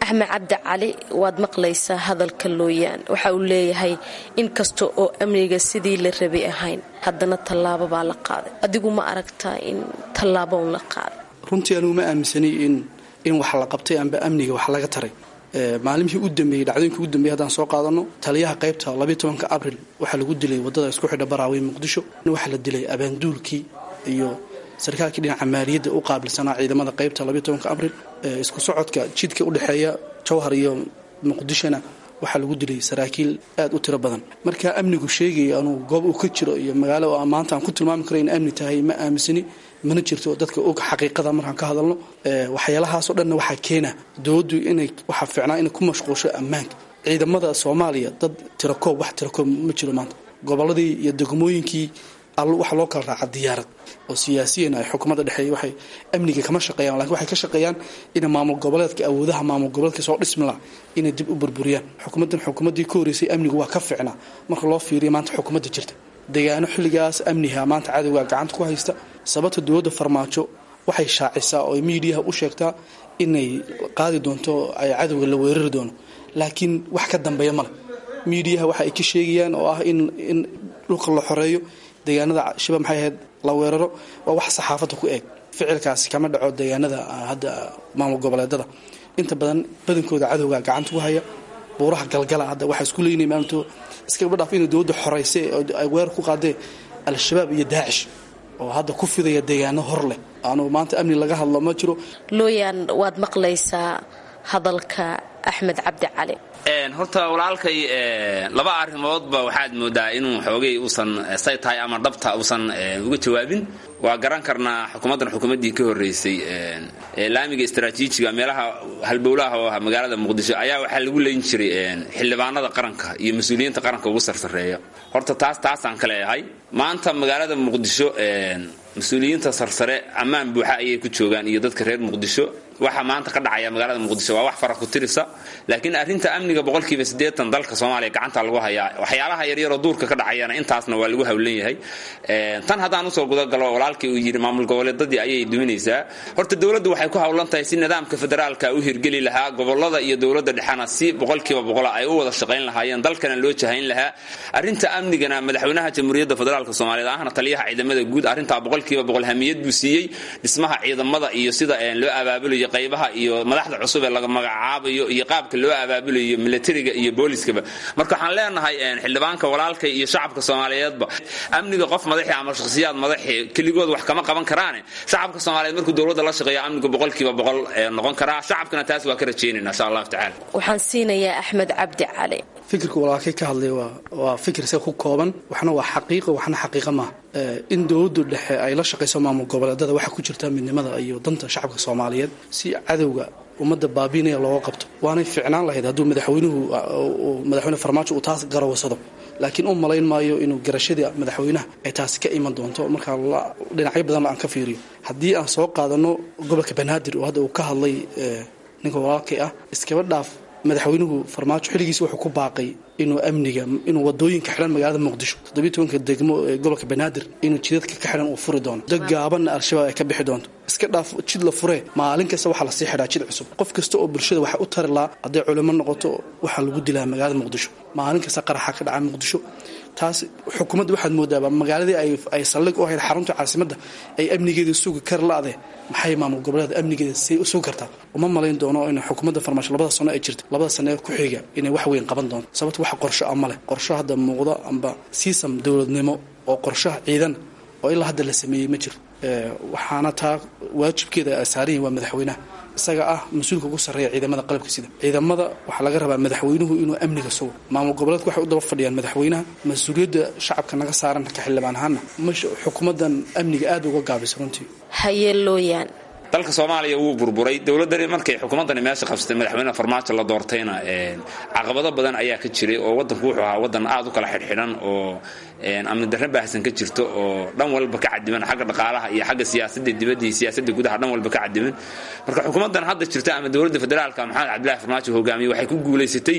axmed cabdi cali waad maqlaysaa hadalka looyaan waxa uu leeyahay in kasta oo amniga sidii la rabay ahayn haddana tallaabo baa la qaaday adigu ma aragtaa in tallaabo un la qaaday runtii anugu ma aaminsanay in in wax la qabtay amba amniga wax laga taray maalimihii u dambeeyey dhacdooyinkii u dambeeyey haddaan soo qaadano taliyaha qaybta labayo tobanka abril waxaa lagu dilay waddada isku xidha baraawey muqdisho waxaa la dilay abaanduulkii iyo sarkaalkii dhinaca maaliyadda u qaabilsanaa ciidamada qaybta labayo tobanka abril isku socodka jidka udhexeeya jowhar iyo muqdishona waxaa lagu dilay saraakiil aad u tiro badan marka amnigu sheegaya anuu goob uu ka jiro iyo magaalo maanta aan ku tilmaami karo in amni tahay ma aaminsani mana jirto dadka og xaqiiqada markaan ka hadalno waxyaalahaasoo dhanna waxaa keena dowladdu inay waxaa fiicnaa inay ku mashquulsho ammaanka ciidamada soomaaliya dad tirakoob wax tirakoob ma jiro maanta gobolladii iyo degmooyinkii waxa loo kala raaca diyaarad oo siyaasiyan ay xukuumadda dhexeeya waxay amniga kama shaqeeyaan lakin waxay ka shaqeeyaan inay maamul goboleedka awoodaha maamul goboleedka soo dhismi laha inay dib u burburiyaan xukuumaddan xukuumaddii ka horreysay amnigu waa ka fiicnaa marka loo fiiriya maanta xukuumadda jirta deegaano xilligaas amniha maanta cadowga gacanta ku haysta sababta dowladda farmaajo waxay shaacisaa oo miidiyaha u sheegtaa inay qaadi doonto ay cadowga la weerari doono laakiin wax ka dambeeya male miidiyaha waxa ay ka sheegayaan oo ah in in dhulka la xoreeyo deegaanada shiba maxay ahayd la weeraro waa wax saxaafadda ku eeg ficilkaasi kama dhaco deegaanada hadda maamul goboleedada inta badan badankooda cadowga gacanta ku haya buuraha galgala hadda waxaa isku leynaya maalinto iskaba dhaaf inay dowladda xorayse ay weerar ku qaadeen al-shabaab iyo daacish oo hadda ku fidaya deegaano hor leh aanu maanta amni laga hadlo ma jiro looyaan waad maqlaysaa hadalka axmed cabdi cali horta walaalkay laba arrimoodba waxaad moodaa inuu xoogay uusan say tahay ama dhabta uusan uga jawaabin waa garan karnaa xukuumaddan xukuumaddii ka horreysay laamiga istaraatiijiga meelaha halbowlaha oo ah magaalada muqdisho ayaa waxaa lagu leyn jiray xildhibaanada qaranka iyo mas-uuliyiinta qaranka ugu sarsareeya horta taas taasaan ka leeyahay maanta magaalada muqdisho mas-uuliyiinta sarsare ammaan buuxa ayay ku joogaan iyo dadka reer muqdisho waxa maanta ka dhacaya magaalada muqdisho waa wax fara ku tirisa laakiin arrinta amniga boqolkiiba siddeetan dalka soomaaliya gacanta lagu hayaa waxyaalaha yaryaroo duurka ka dhacayana intaasna waa lagu hawlan yahay tan haddaan usoo gudagalo walaalkii uu yidhi maamul goboleedadii ayay duminaysaa horta dowladdu waxay ku hawlan tahay si nidaamka federaalka u hirgeli lahaa gobolada iyo dowladda dhexena si boqolkiiba boqola ay u wada shaqayn lahaayeen dalkana loo jahayn lahaa arrinta amnigana madaxweynaha jamhuuriyadda federaalk soomaaliyeed ahna taliyaha ciidamada guud arrintaa boqolkiiba boqol hamiyad buu siiyey dhismaha ciidamada iyo sida loo abaabulayo qaybaha iyo madaxda cusub ee laga magacaabayo iyo qaabka loo abaabulayo militariga iyo booliskaba marka waxaan leenahay xildhibaanka walaalkay iyo shacabka soomaaliyeedba amniga qof madaxi ama shakhsiyaad madaxi keligood wax kama qaban karaane shacabka soomaaliyeed markuu dowladda la shaqeeya amniga boqolkiiba boqol noqon karaa shacabkana taas waa ka rajaynayna insha allahu tacala waxaan siinayaa axmed cabdi cali fikirka walaalkay ka hadlay waa fikir se ku kooban waxna waa xaqiiqo waxna xaqiiqa maaha in dowladdu dhexe ay la shaqayso maamul goboleedada waxaa ku jirta midnimada iyo danta shacabka soomaaliyeed si cadowga ummadda baabiinaya looga qabto waanay ficnaan lahayd hadduu madaxweynuhu madaxweyne farmaajo uu taas garawsado laakiin u malayn maayo inuu garashadii madaxweynaha ay taasi ka iman doonto markaa dhinacyo badan aan ka fiiriyo haddii aan soo qaadano gobolka banaadir oo hadda uu ka hadlay ninka walaalkay ah iskaba dhaaf madaxweynuhu farmaajo xilligiisi wuxuu ku baaqay inuu amniga inuu wadooyinka xidhan magaalada muqdisho toddobiy tobanka degmo ee gobolka banaadir inuu jidadka ka xidhan uu furi doono dad gaabanna al-shabaab ay ka bixi doonto iska dhaaf jid la furee maalin kasta waxaa lasii xidhaa jid cusub qof kasta oo bulshada waxa u tari lahaa hadday culimo noqoto waxaa lagu dilaa magaalada muqdisho maalin kasta qaraxa ka dhaca muqdisho taas xukuumadda waxaad moodaaba magaaladii ay saldhig u ahayd xarunta caasimadda ay amnigeeda sugi kar la-de maxay maamul goboleeda amnigeeda say u sugi kartaa uma malayn doono in xukuumadda farmaasho labada sano ay jirta labada sano ee ku xiga inay wax weyn qaban doonto sababto wax qorsho ama leh qorsho hadda muuqda amba siisam dowladnimo oo qorshaha ciidan oo ilaa hadda la sameeyey ma jiro waxaana taa waajibkeeda ay saaran yihin waa madaxweynaha isaga ah mas-uulka ugu sarreeya ciidamada qalabka sida ciidamada waxaa laga rabaa madaxweynuhu inuu amniga sugo maamul goboleedku waxay u daba fadhiyaan madaxweynaha mas-uuliyadda shacabka naga saaran ka xildhibaan ahaana masha xukuumaddan amniga aad uga gaabisa runtii hayeelooyaan dalka soomaaliya wuu burburay dowladani markay xukuumaddani meesha qabsatay madaxweyne farmaajo la doortayna caqabado badan ayaa ka jiray oo wadanku wuxuu ahaa wadan aad u kala xidhxidhan oo amni darre baahsan ka jirto oo dhan walba ka cadiman xagga dhaqaalaha iyo xagga siyaasadda dibadda iyo siyaasadda gudaha dhan walba ka cadiman marka xukuumaddan hadda jirta ama dowladda federaalka maxamed cabdillahi farmaajo hogaamiye waxay ku guulaysatay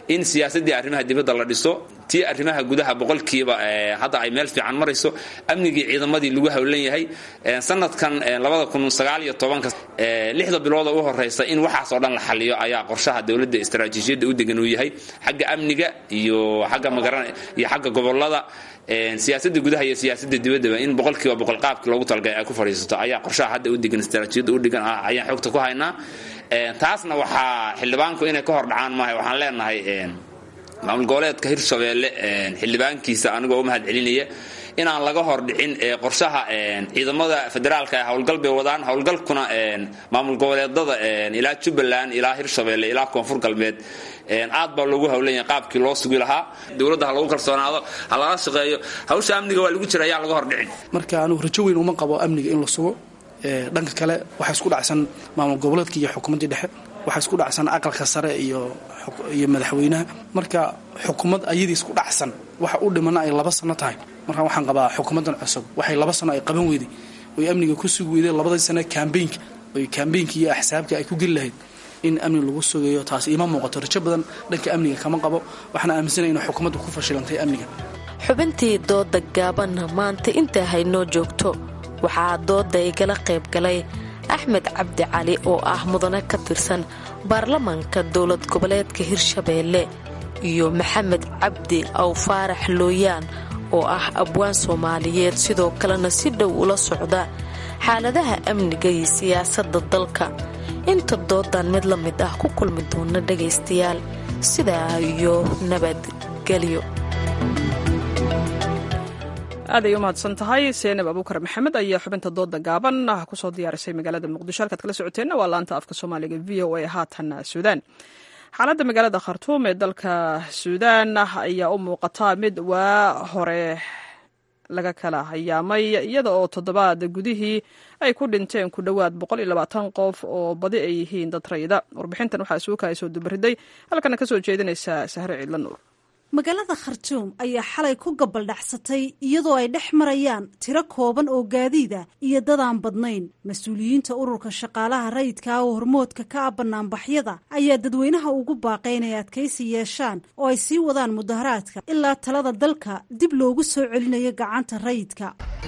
in siyaasaddii arrimaha dibadda la dhiso tii arrimaha gudaha boqolkiiba hadda ay meel fiican marayso amnigii ciidamadii lagu howlan yahay sanadkan labada kun sagaal iyo tobanka lixda bilooda u horeysa in waxaas oo dhan la xaliyo ayaa qorshaha dowladda istaraatiijiyadda u degan uu yahay xagga amniga iyo xagga magaran iyo xagga gobolada siyaasadda gudaha iyo siyaasadda dibaddaba in boqolkiiba boqol qaabkii loogu talagalay ay ku fadhiisato ayaa qorshaha hadda u degan istaraatiijiyadda u degan ah ayaan xogta ku haynaa taasna waxaa xildhibaanku inay ka hor dhacaan maaha waxaan leenahay maamul goboleedka hirshabeelle xildhibaankiisa anigoo u mahad celinaya inaan laga hor dhicin qorshaha ciidamada federaalka ee howlgal bay wadaan howlgalkuna maamul goboleedada ilaa jubbaland ilaa hirshabeelle ilaa koonfur galbeed aad baa loogu howlanya qaabkii loo sugi lahaa dowladda ha lagu kalsoonaado ha laga shaqeeyo hawsha amniga waa lagu jira ayaa laga hor dhicin marka anugu rajo weyn uma qabo amniga in la sugo dhanka kale waxaa isku dhacsan maamul goboleedka iyo xukuumaddii dhexe waxaa isku dhacsan aqalka sare iyo iyo madaxweynaha marka xukuumad ayadii isku dhacsan waxa u dhimana ay laba sano tahay marka waxaan qabaa xukuumaddan cusub waxay laba sano ay qaban weyday oy amniga ku sugi weyday labadii sane kambeynka oy kambeynka iyo axsaabka ay ku geli lahayd in amni lagu sugayo taas iima muuqato rajo badan dhanka amniga kama qabo waxaana aaminsanaya in xukuumaddu ku fashilantay amniga xubintii dooda gaabanna maanta intaa haynoo joogto waxaa dooda igala qayb galay axmed cabdi cali oo ah mudane ka tirsan baarlamaanka dowlad goboleedka hirshabeelle iyo maxamed cabdi aw faarax looyaan oo ah abwaan soomaaliyeed sidoo kalena si dhow ula socda xaaladaha amniga iyo siyaasadda dalka inta doodan mid la mid ah ku kulmi doona dhagaystayaal sidaa iyo nabadgelyo aaday u mahadsan tahay seenab abuukar maxamed ayaa xubinta dooda gaaban kusoo diyaarisay magaalada muqdisho halkaad kala socoteenna waa laanta afka soomaaliga v o a haatan suudaan xaaladda magaalada khartuum ee dalka suudaan ayaa u muuqata mid waa hore laga kala hayaamay iyada oo toddobaad gudihii ay ku dhinteen ku dhowaad qof oo badi ay yihiin dad rayida warbixintan waxaa suukaay soo dubariday halkana kasoo jeedinaysa sahre ciidla nuur magaalada khartuum ayaa xalay ku gabaldhacsatay iyadoo ay dhex marayaan tiro kooban oo gaadiida iyo dadaan badnayn mas-uuliyiinta ururka shaqaalaha rayidka oo hormoodka ka ah banaanbaxyada ayaa dadweynaha ugu baaqay inay adkaysi yeeshaan oo ay sii wadaan mudaharaadka ilaa talada dalka dib loogu soo celinayo gacanta rayidka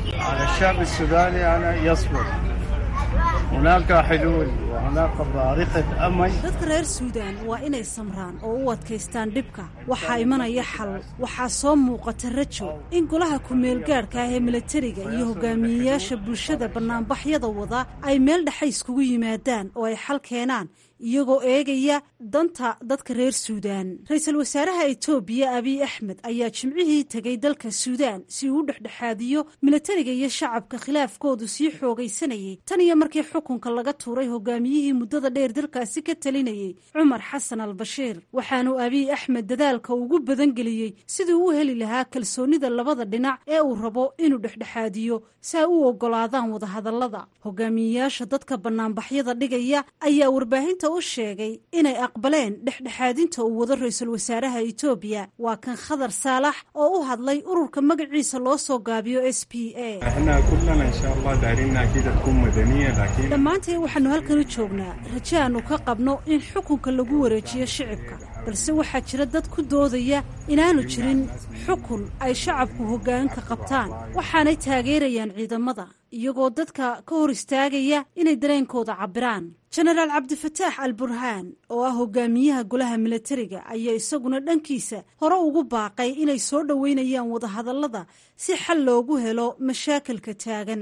dadka reer suudaan waa inay samraan oo u adkaystaan dhibka waxaa imanaya xal waxaa soo muuqata rajo in golaha ku-meelgaadhka ah ee milatariga iyo hogaamiyeyaasha bulshada bannaanbaxyada wada ay meel dhexe iskugu yimaadaan oo ay xal keenaan iyagoo eegaya danta dadka reer suudaan ra-iisul wasaaraha etoobiya abiy axmed ayaa jimcihii tegay dalka suudaan si uu u dhexdhexaadiyo milatariga iyo shacabka khilaafkoodu sii xoogaysanayay tan iyo markii xukunka laga tuuray hogaamiyihii muddada dheer dalkaasi ka talinayay cumar xasan al bashiir waxaanu abiy axmed dadaalka ugu badangeliyey sidii u heli lahaa kalsoonida labada dhinac ee uu rabo inuu dhexdhexaadiyo si ay u ogolaadaan wadahadallada hogaamiyeyaasha dadka bannaanbaxyada dhigaya ayaa warbaahinta u sheegay inay aqbaleen dhexdhexaadinta uu wado ra-iisul wasaaraha etoobiya waa kan khadar saalax oo u hadlay ururka magaciisa loo soo gaabiyo s p a dhammaanteen waxaanu halkan u joognaa raje aanu ka qabno in xukunka lagu wareejiyo shicibka balse waxaa jira dad ku doodaya inaanu jirin xukun ay shacabku hoggaanka qabtaan waxaanay taageerayaan ciidamada iyagoo dadka ka hor istaagaya inay dareenkooda cabbiraan jenaraal cabdifataax al burhaan oo ah hogaamiyaha golaha milatariga ayaa isaguna dhankiisa hore ugu baaqay inay soo dhoweynayaan wadahadallada si xal loogu helo mashaakilka taagan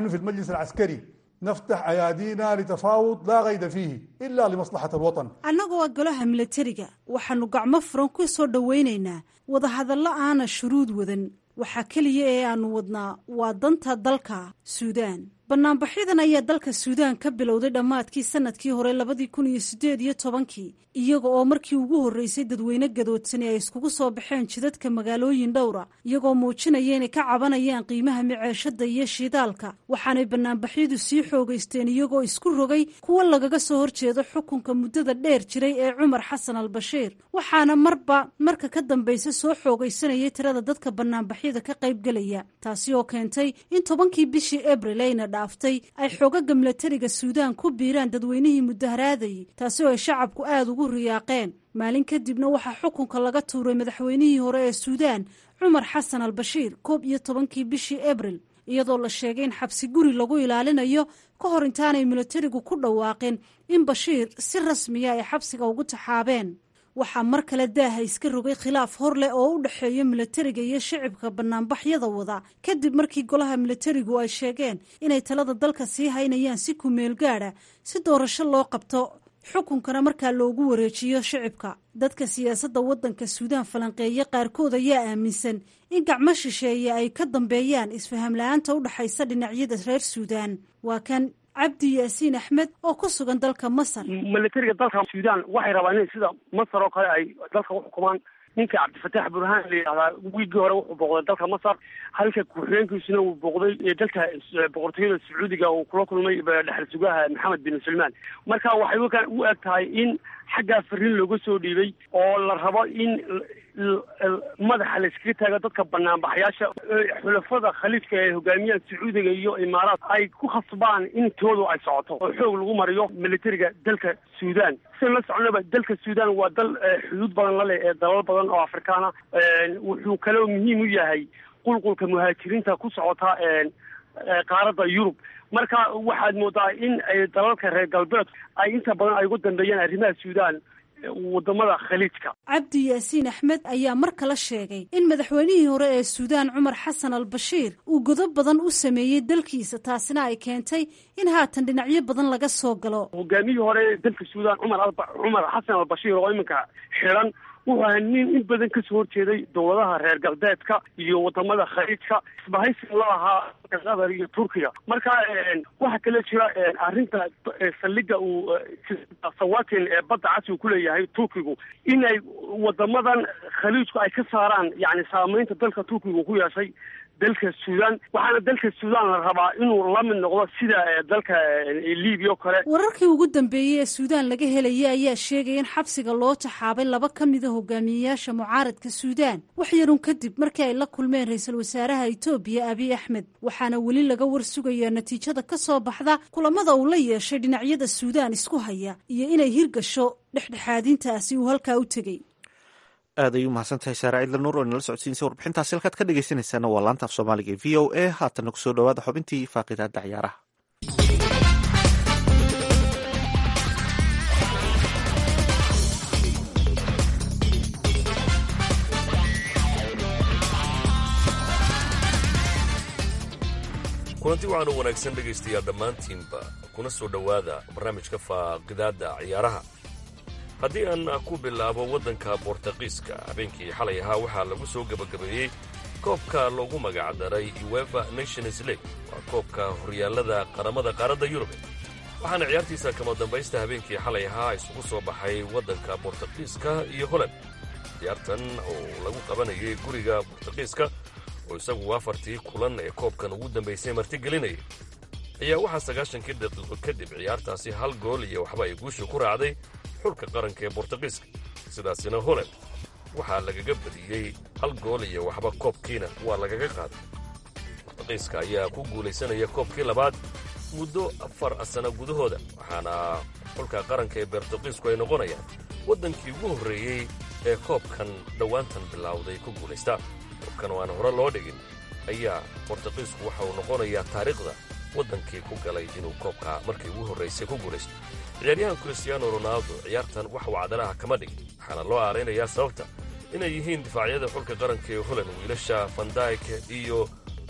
نفتح أيادينا لتفاوض لا غير فيه إلا لمصلحة الوطن annagoo golaha milatariga waxaanu gacmo furan ku soo dhowaynaynaa wadahadallo aana shuruud wadan waxaa keliya ee aanu wadnaa waa danta dalka suudaan banaanbaxyadan ayaa dalka suudaan ka bilowday dhammaadkii sanadkii hore labadii kun iyo siddeed iyo tobankii iyaga oo markii ugu horreysay dadweyne gadoodsani ay iskugu soo baxeen jidadka magaalooyin dhowra iyagoo muujinaya inay ka cabanayaan qiimaha miceeshada iyo shidaalka waxaanay banaanbaxyadu sii xoogaysteen iyagoo isku rogay kuwo lagaga soo horjeedo xukunka muddada dheer jiray ee cumar xasan al bashiir waxaana marba marka ka dambaysa soo xoogaysanayay tirada dadka banaanbaxyada ka qaybgelaya taasi oo keentay in tobankii bishii abril ayna dhaaftay ay xoogaga milatariga suudaan ku biiraan dadweynihii mudaharaadayay taasi oo ay shacabku aada ugu riyaaqeen maalin kadibna waxaa xukunka laga tuuray madaxweynihii hore ee suudaan cumar xasan al bashiir koob iyo tobankii bishii abril iyadoo la sheegay in xabsi guri lagu ilaalinayo ka hor intaanay milatarigu ku dhawaaqin in bashiir si rasmiya ay xabsiga ugu taxaabeen waxaa mar kale daaha iska rogay khilaaf hor leh oo u dhexeeya milatariga iyo shicibka banaanbaxyada wada kadib markii golaha milatarigu ay sheegeen inay talada dalka sii haynayaan si kumeel gaadha si doorasho loo qabto xukunkana markaa loogu wareejiyo shicibka dadka siyaasadda waddanka suudaan falanqeeye qaarkood ayaa aaminsan in gacmo shisheeye ay ka dambeeyaan isfaham la-aanta u dhexaysa dhinacyada reer suudaan waa kan cabdi yaasiin axmed oo ku sugan dalka masar milatariga dalka suudaan waxay rabaan in sida masar oo kale ay dalka u xukumaan ninka cabdifataax burhaan la yidhahdaa wiigii hore wuxuu booqday dalka masar halka ku-xigeenkiisuna uu booqday dalka boqortooyada sacuudiga uu kula kulmay dhexal sugaha maxamed bin salmaan marka waxay u eg tahay in xaggaa fariin looga soo dhiibay oo la rabo in madaxa la iskaga taago dadka banaanbaxyaasha xulafada khaliifka ee hogaamiyaan sacuudiga iyo imaaraat ay ku khasbaan in toodu ay socoto oo xoog lagu mariyo militariga dalka suudaan sidan la soconaba dalka suudaan waa dal xuduud badan la leh ee dalal badan oo afrikaana wuxuu kaloo muhiim u yahay qulqulka muhaajiriinta ku socota qaaradda yurub marka waxaad moodaa in dalalka reer galbeedku ay inta badan ay ugu dambeeyaan arrimaha suudaan wadamada khaliijka cabdi yaasiin axmed ayaa mar kale sheegay in madaxweynihii hore ee suudaan cumar xasan al bashiir uu godob badan u sameeyey dalkiisa taasina ay keentay in haatan dhinacyo badan laga soo galo hogaamiyihii hore ee dalka suudaan cumar cumar xasan al bashiir oo iminka xiran wuxuu ahaa nin in badan kasoo horjeeday dowladaha reer galbeedka iyo wadamada khaliijka isbahaysiga la ahaa qatar iyo turkiga marka waxaa kale jira arrinta saldhiga uu sawatin ee badda casi uu kuleeyahay turkigu in ay wadamadan khaliijku ay ka saaraan yani saameynta dalka turkiga ku yeeshay dalka suudaan waxaana dalka suudaan la rabaa inuu la mid noqdo sida dalka libiya o kale wararkii ugu dambeeyey ee suudaan laga helayay ayaa sheegaya in xabsiga loo taxaabay laba ka mida hogaamiyeyaasha mucaaradka suudaan wax yarun kadib markii ay la kulmeen ra-iisul wasaaraha etoobiya abiy axmed waxaana weli laga war sugayaa natiijada ka soo baxda kulamada uu la yeeshay dhinacyada suudaan isku haya iyo inay hirgasho dhexdhexaadintaasi uu halkaa u tegey aad ay u mahadsantahay saara cidla nuur oo inala socodsiinaysa warbixintaasi halkaad ka dhegeysanaysaana waa laanta af soomaaliga e v o a haatana kusoo dhawaada xubintii faaqidaada ciyaaraha kulanti waxaanu wanaagsan dhegaystayaa dhammaantiinba kuna soo dhowaada barnaamijka faaqidaadda ciyaaraha haddii aan ku bilaabo waddanka bortaqiiska habeenkii xalay ahaa waxaa lagu soo gebagabeeyey koobka loogu magacdaray uefa nations league waa koobka horyaallada qaramada qaaradda yurube waxaana ciyaartiisa kama dambaysta habeenkii xalay ahaa isugu soo baxay waddanka bortaqiiska iyo holand ciyaartan oo lagu qabanayay guriga bortaqiiska oo isagu afartii kulan ee koobkan ugu dambaysay martigelinayay ayaa waxaa sagaashankii daqiiqo kadib ciyaartaasi hal gool iyo waxba ay guusha ku raacday xulka qaranka ee bortaqiiska sidaasina holand waxaa lagaga badiyey hal gool iyo waxba koobkiina waa lagaga qaaday bortaqiiska ayaa ku guulaysanaya koobkii labaad muddo afar sano gudahooda waxaana xulka qaranka ee bortaqiisku ay noqonayaan waddankii ugu horreeyey ee koobkan dhowaantan bilowday ku guulaystaa koobkan oo aan hore loo dhigin ayaa bortaqiisku waxa uu noqonayaa taariikhda waddankii ku galay inuu koobka markii ugu horraysay ku guulaysto ciyaaryahan kristiaano ronaldo ciyaartan wax uu cadalaha kama dhigin waxaana loo aaraynayaa sababta inay yihiin difaacyada xulka qaranka ee holand wiilasha fandayke iyo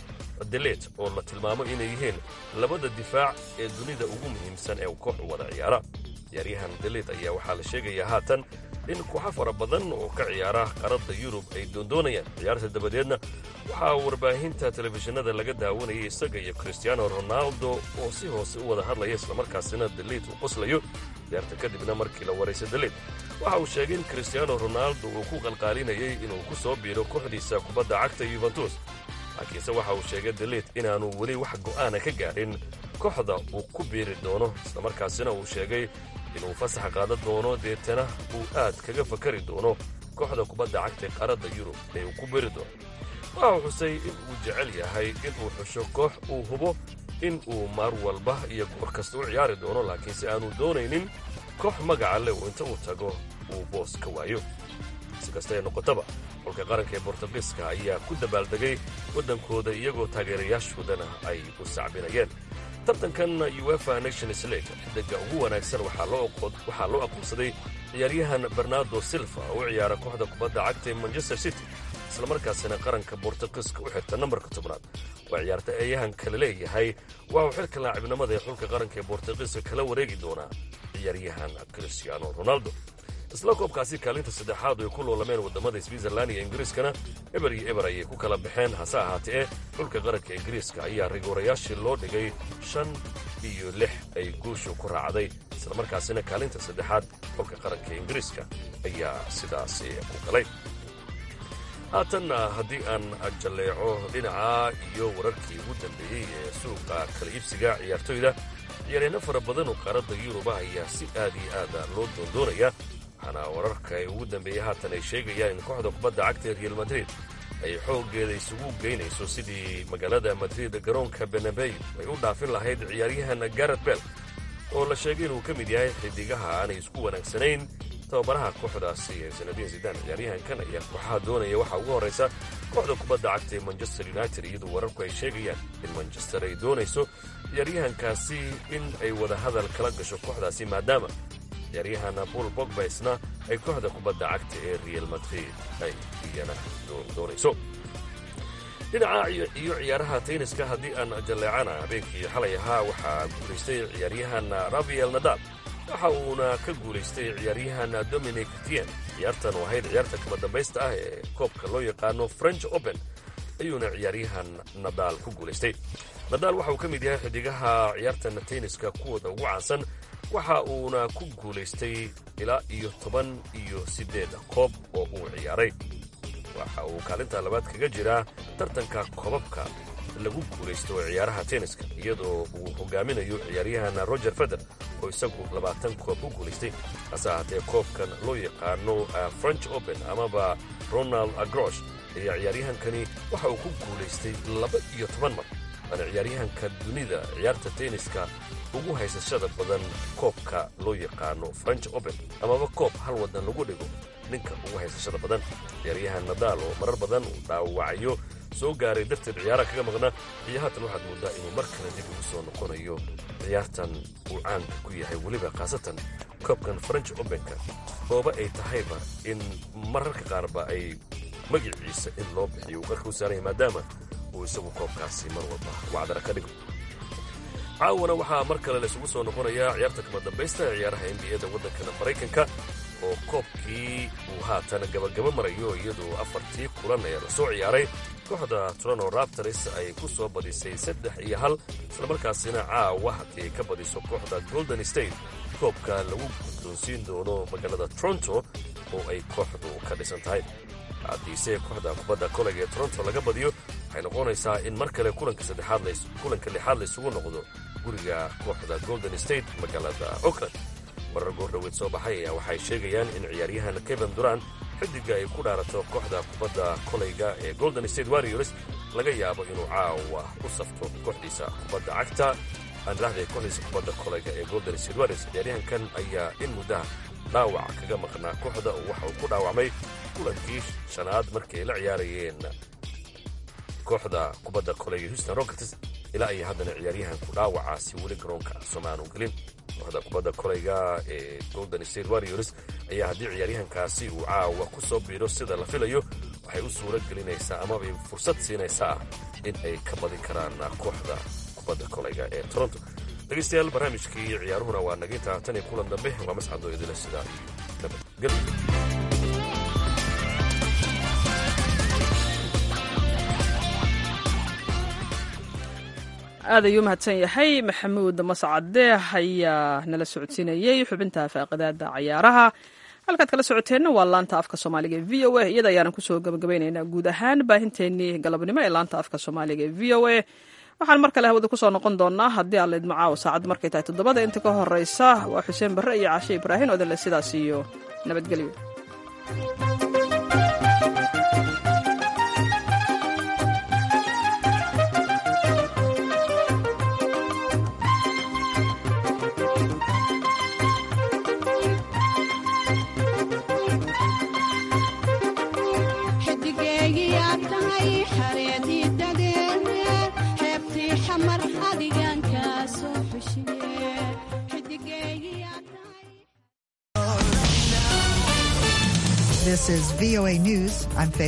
delet oo la tilmaamo inay yihiin labada difaac ee dunida ugu muhiimsan ee koox wada ciyaara ciyaaryahan delet ayaa waxaa la sheegayaa haatan in kooxo fara badan oo ka ciyaara qaradda yurub ay doondoonayaan ciyaarta dabadeedna waxaa warbaahinta telefishinada laga daawanayay isaga iyo kristiaano ronaldo oo si hoose u wada hadlaya islamarkaasina daliid uu qoslayo ciyaarta kadibna markii la waraysa daliid waxa uu sheegay in kristiaano ronaldo uu ku qalqaalinayay inuu ku soo biiro kooxdiisa kubadda cagta yuventus laakiinse waxa uu sheegay daliid inaanu weli wax go'aana ka gaadhin kooxda uu ku biiri doono islamarkaasina uu sheegay inuu fasax qaadan doono deetana uu aad kaga fakari doono kooxda kubadda cagta ee qaaradda yurub ee uu ku beri doono waxa uu xusay in uu jecel yahay inuu xusho koox uu hubo in uu maar walba iyo goor kasta u ciyaari doono laakiinse aanu doonaynin koox magaca leh uu inta uu tago uu boos ka waayo si kasta ee noqotaba xulka qaranka ee bortugiiska ayaa ku dabaaldegay waddankooda iyagoo taageerayaashoodana ay u sacbinayeen tartankan uefa nations league xiddiga ugu wanaagsan waxaa loo aqoonsaday ciyaaryahan bernardo silva oo u ciyaara kooxda kubadda cagta ee manchester city islamarkaasina qaranka bortugiiska u xirta nambarka tobnaad waa ciyaarta eeyahan kale leeyahay waxa uu xilka laacibnimada ee xulka qaranka ee bortugiiska kala wareegi doonaa ciyaaryahan cristiano ronaldo isla koobkaasi kaalinta saddexaad ay ku loolameen waddamada switzerland iyo ingiriiskana eber iyo eber ayay ku kala baxeen hase ahaatee xulka qaranka ingiriiska ayaa rigoorayaashii loo dhigay shan iyo lix ay guushu ku raacday islamarkaasina kaalinta saddexaad xulka qaranka ingiriiska ayaa sidaasi ku galay haatanna haddii aan jalleeco dhinaca iyo wararkii ugu dambeeyey ee suuqa kala iibsiga ciyaartoyda ciyaaryahanno fara badan oo qaaradda yuruba ayaa si aad iyo aada loo doondoonaya waxaana wararka ay ugu dambeeyey haatan ay sheegayaan in kooxda kubadda cagta ee real madrid ay xooggeeda isugu geynayso sidii magaalada madrid garoonka benabey ay u dhaafin lahayd ciyaaryahan garet bell oo la sheegay inuu ka mid yahay xidigaha aanay isku wanaagsanayn tababaraha kooxdaasi ee sanadiin zidaan ciyaaryahankan ayaa kooxaha doonaya waxaa ugu horraysa kooxda kubadda cagta ee manchester united iyadoo wararku ay sheegayaan in manchester ay doonayso ciyaaryahankaasi in ay wada hadal kala gasho kooxdaasi maadaama ciyaaryahan bul bogbaisna ay kooxda kubadda cagta ee real madrid ay iyana doonayso dhinaca iyo ciyaaraha tayniska haddii aan jalleecana habeenkii xalay ahaa waxaa guulaystay ciyaaryahan rafael nadal waxa uuna ka guulaystay ciyaaryahan dominic tien ciyaartan oo ahayd ciyaarta kama dambaysta ah ee koobka loo yaqaano french open ayuuna ciyaaryahan nadaal ku guulaystay nadaal waxa uu ka mid yahay xidigaha ciyaartan tayniska kuwooda ugu caansan waxa uuna ku guulaystay ilaa iyo toban iyo siddeed koob oo uu ciyaaray waxa uu kaalinta labaad kaga jiraa tartanka koobabka lagu guulaysto oo ciyaaraha tenniska iyadoo uu hogaaminayo ciyaaryahan roger feder oo isagu labaatan koob ku guulaystay hase ahaatee koobkan loo yaqaano french open amaba ronald agrosh ayaa ciyaaryahankani waxa uu ku guulaystay laba iyo toban mar waana ciyaaryahanka dunida ciyaarta tenniska ugu haysashada badan koobka loo yaqaano french open amaba koob hal waddan lagu dhigo ninka ugu haysashada badan ciyaaryahan nadaal oo marar badan uu dhaawacyo soo gaaray darteed ciyaaraha kaga maqna iyo haatan waxaad moodaa inuu mar kale dib ugu soo noqonayo ciyaartan uu caanka ku yahay weliba khaasatan koobkan french openka ooba ay tahayba in mararka qaarba ay magiciisa in loo bixiyo uu qarka u saaranya maadaama uu isagu koobkaasi mar walba wacdara ka dhigo caawana waxaa mar kale laysugu soo noqonayaa ciyaarta kama dambaysta ee ciyaaraha n b a da waddankana maraykanka oo koobkii uu haatan gabagaba marayo iyadoo afartii kulan ee la soo ciyaaray kooxda toronto raptors ay ku soo badisay saddex iyo hal islamarkaasina caawa haddii ay ka badiso kooxda golden state koobka lagu guddoonsiin doono magaalada toronto oo ay kooxdu ka dhisan tahay haddiise kooxda kubadda kolega ee toronto laga badiyo waxay noqonaysaa in mar kale kulanka saddexaad kulanka lixaad laysugu noqdo guriga kooxda golden state magaalada oakland warar goordhoweed soo baxay ayaa waxay sheegayaan in ciyaaryahan kevin durant xidiga ay ku dhaarato kooxda kubadda kolayga ee golden state warriors laga yaabo inuu caawa u safto kooxdiisa kubadda cagta aandraxda kooxdiisa kubadda kolayga ee golden state warriors ciyaaryahankan ayaa in muddaha dhaawac kaga maqnaa kooxda oo waxa uu ku dhaawacmay kulankii shanaad markay la ciyaarayeen kooxda kubadda kolayga houston rockets ilaa iyo haddana ciyaaryahanku dhaawacaasi weli garoonka somaanu gelin kooxda kubadda kolayga ee golden state warriors ayaa haddii ciyaaryahankaasi uu caawa ku soo biiro sida la filayo waxay u suuro gelinaysaa amabay fursad siinaysaa in ay ka badin karaan kooxda kubadda kolayga ee toronto dhegaystayaal barnaamijkii ciyaaruhuna waa naginta tan iyo kulan dambe waa mascadoo idila sidaa iyo nabadgelyo aad ayuu mahadsan yahay maxamuud mascade ayaa nala socodsiinayey xubinta faaqidaada cayaaraha halkaad kala socoteenna waa laanta afka soomaaliga e v o a iyada ayaana kusoo gabagabaynaynaa guud ahaan baahinteenii galabnimo ee laanta afka soomaaliga e v o a waxaan mar kale hawada kusoo noqon doonaa haddii aan laydmo caawa saacadda markay tahay toddobada inta ka horeysa waa xuseen barre iyo caashe ibraahin odanle sidaas iyo nabadgelyo xidigeygiyaa tahay xareedii dadeede xeebtii xamar adigan kaa soo xushiye xidigeygiyaa This is VOA News. I'm Faith.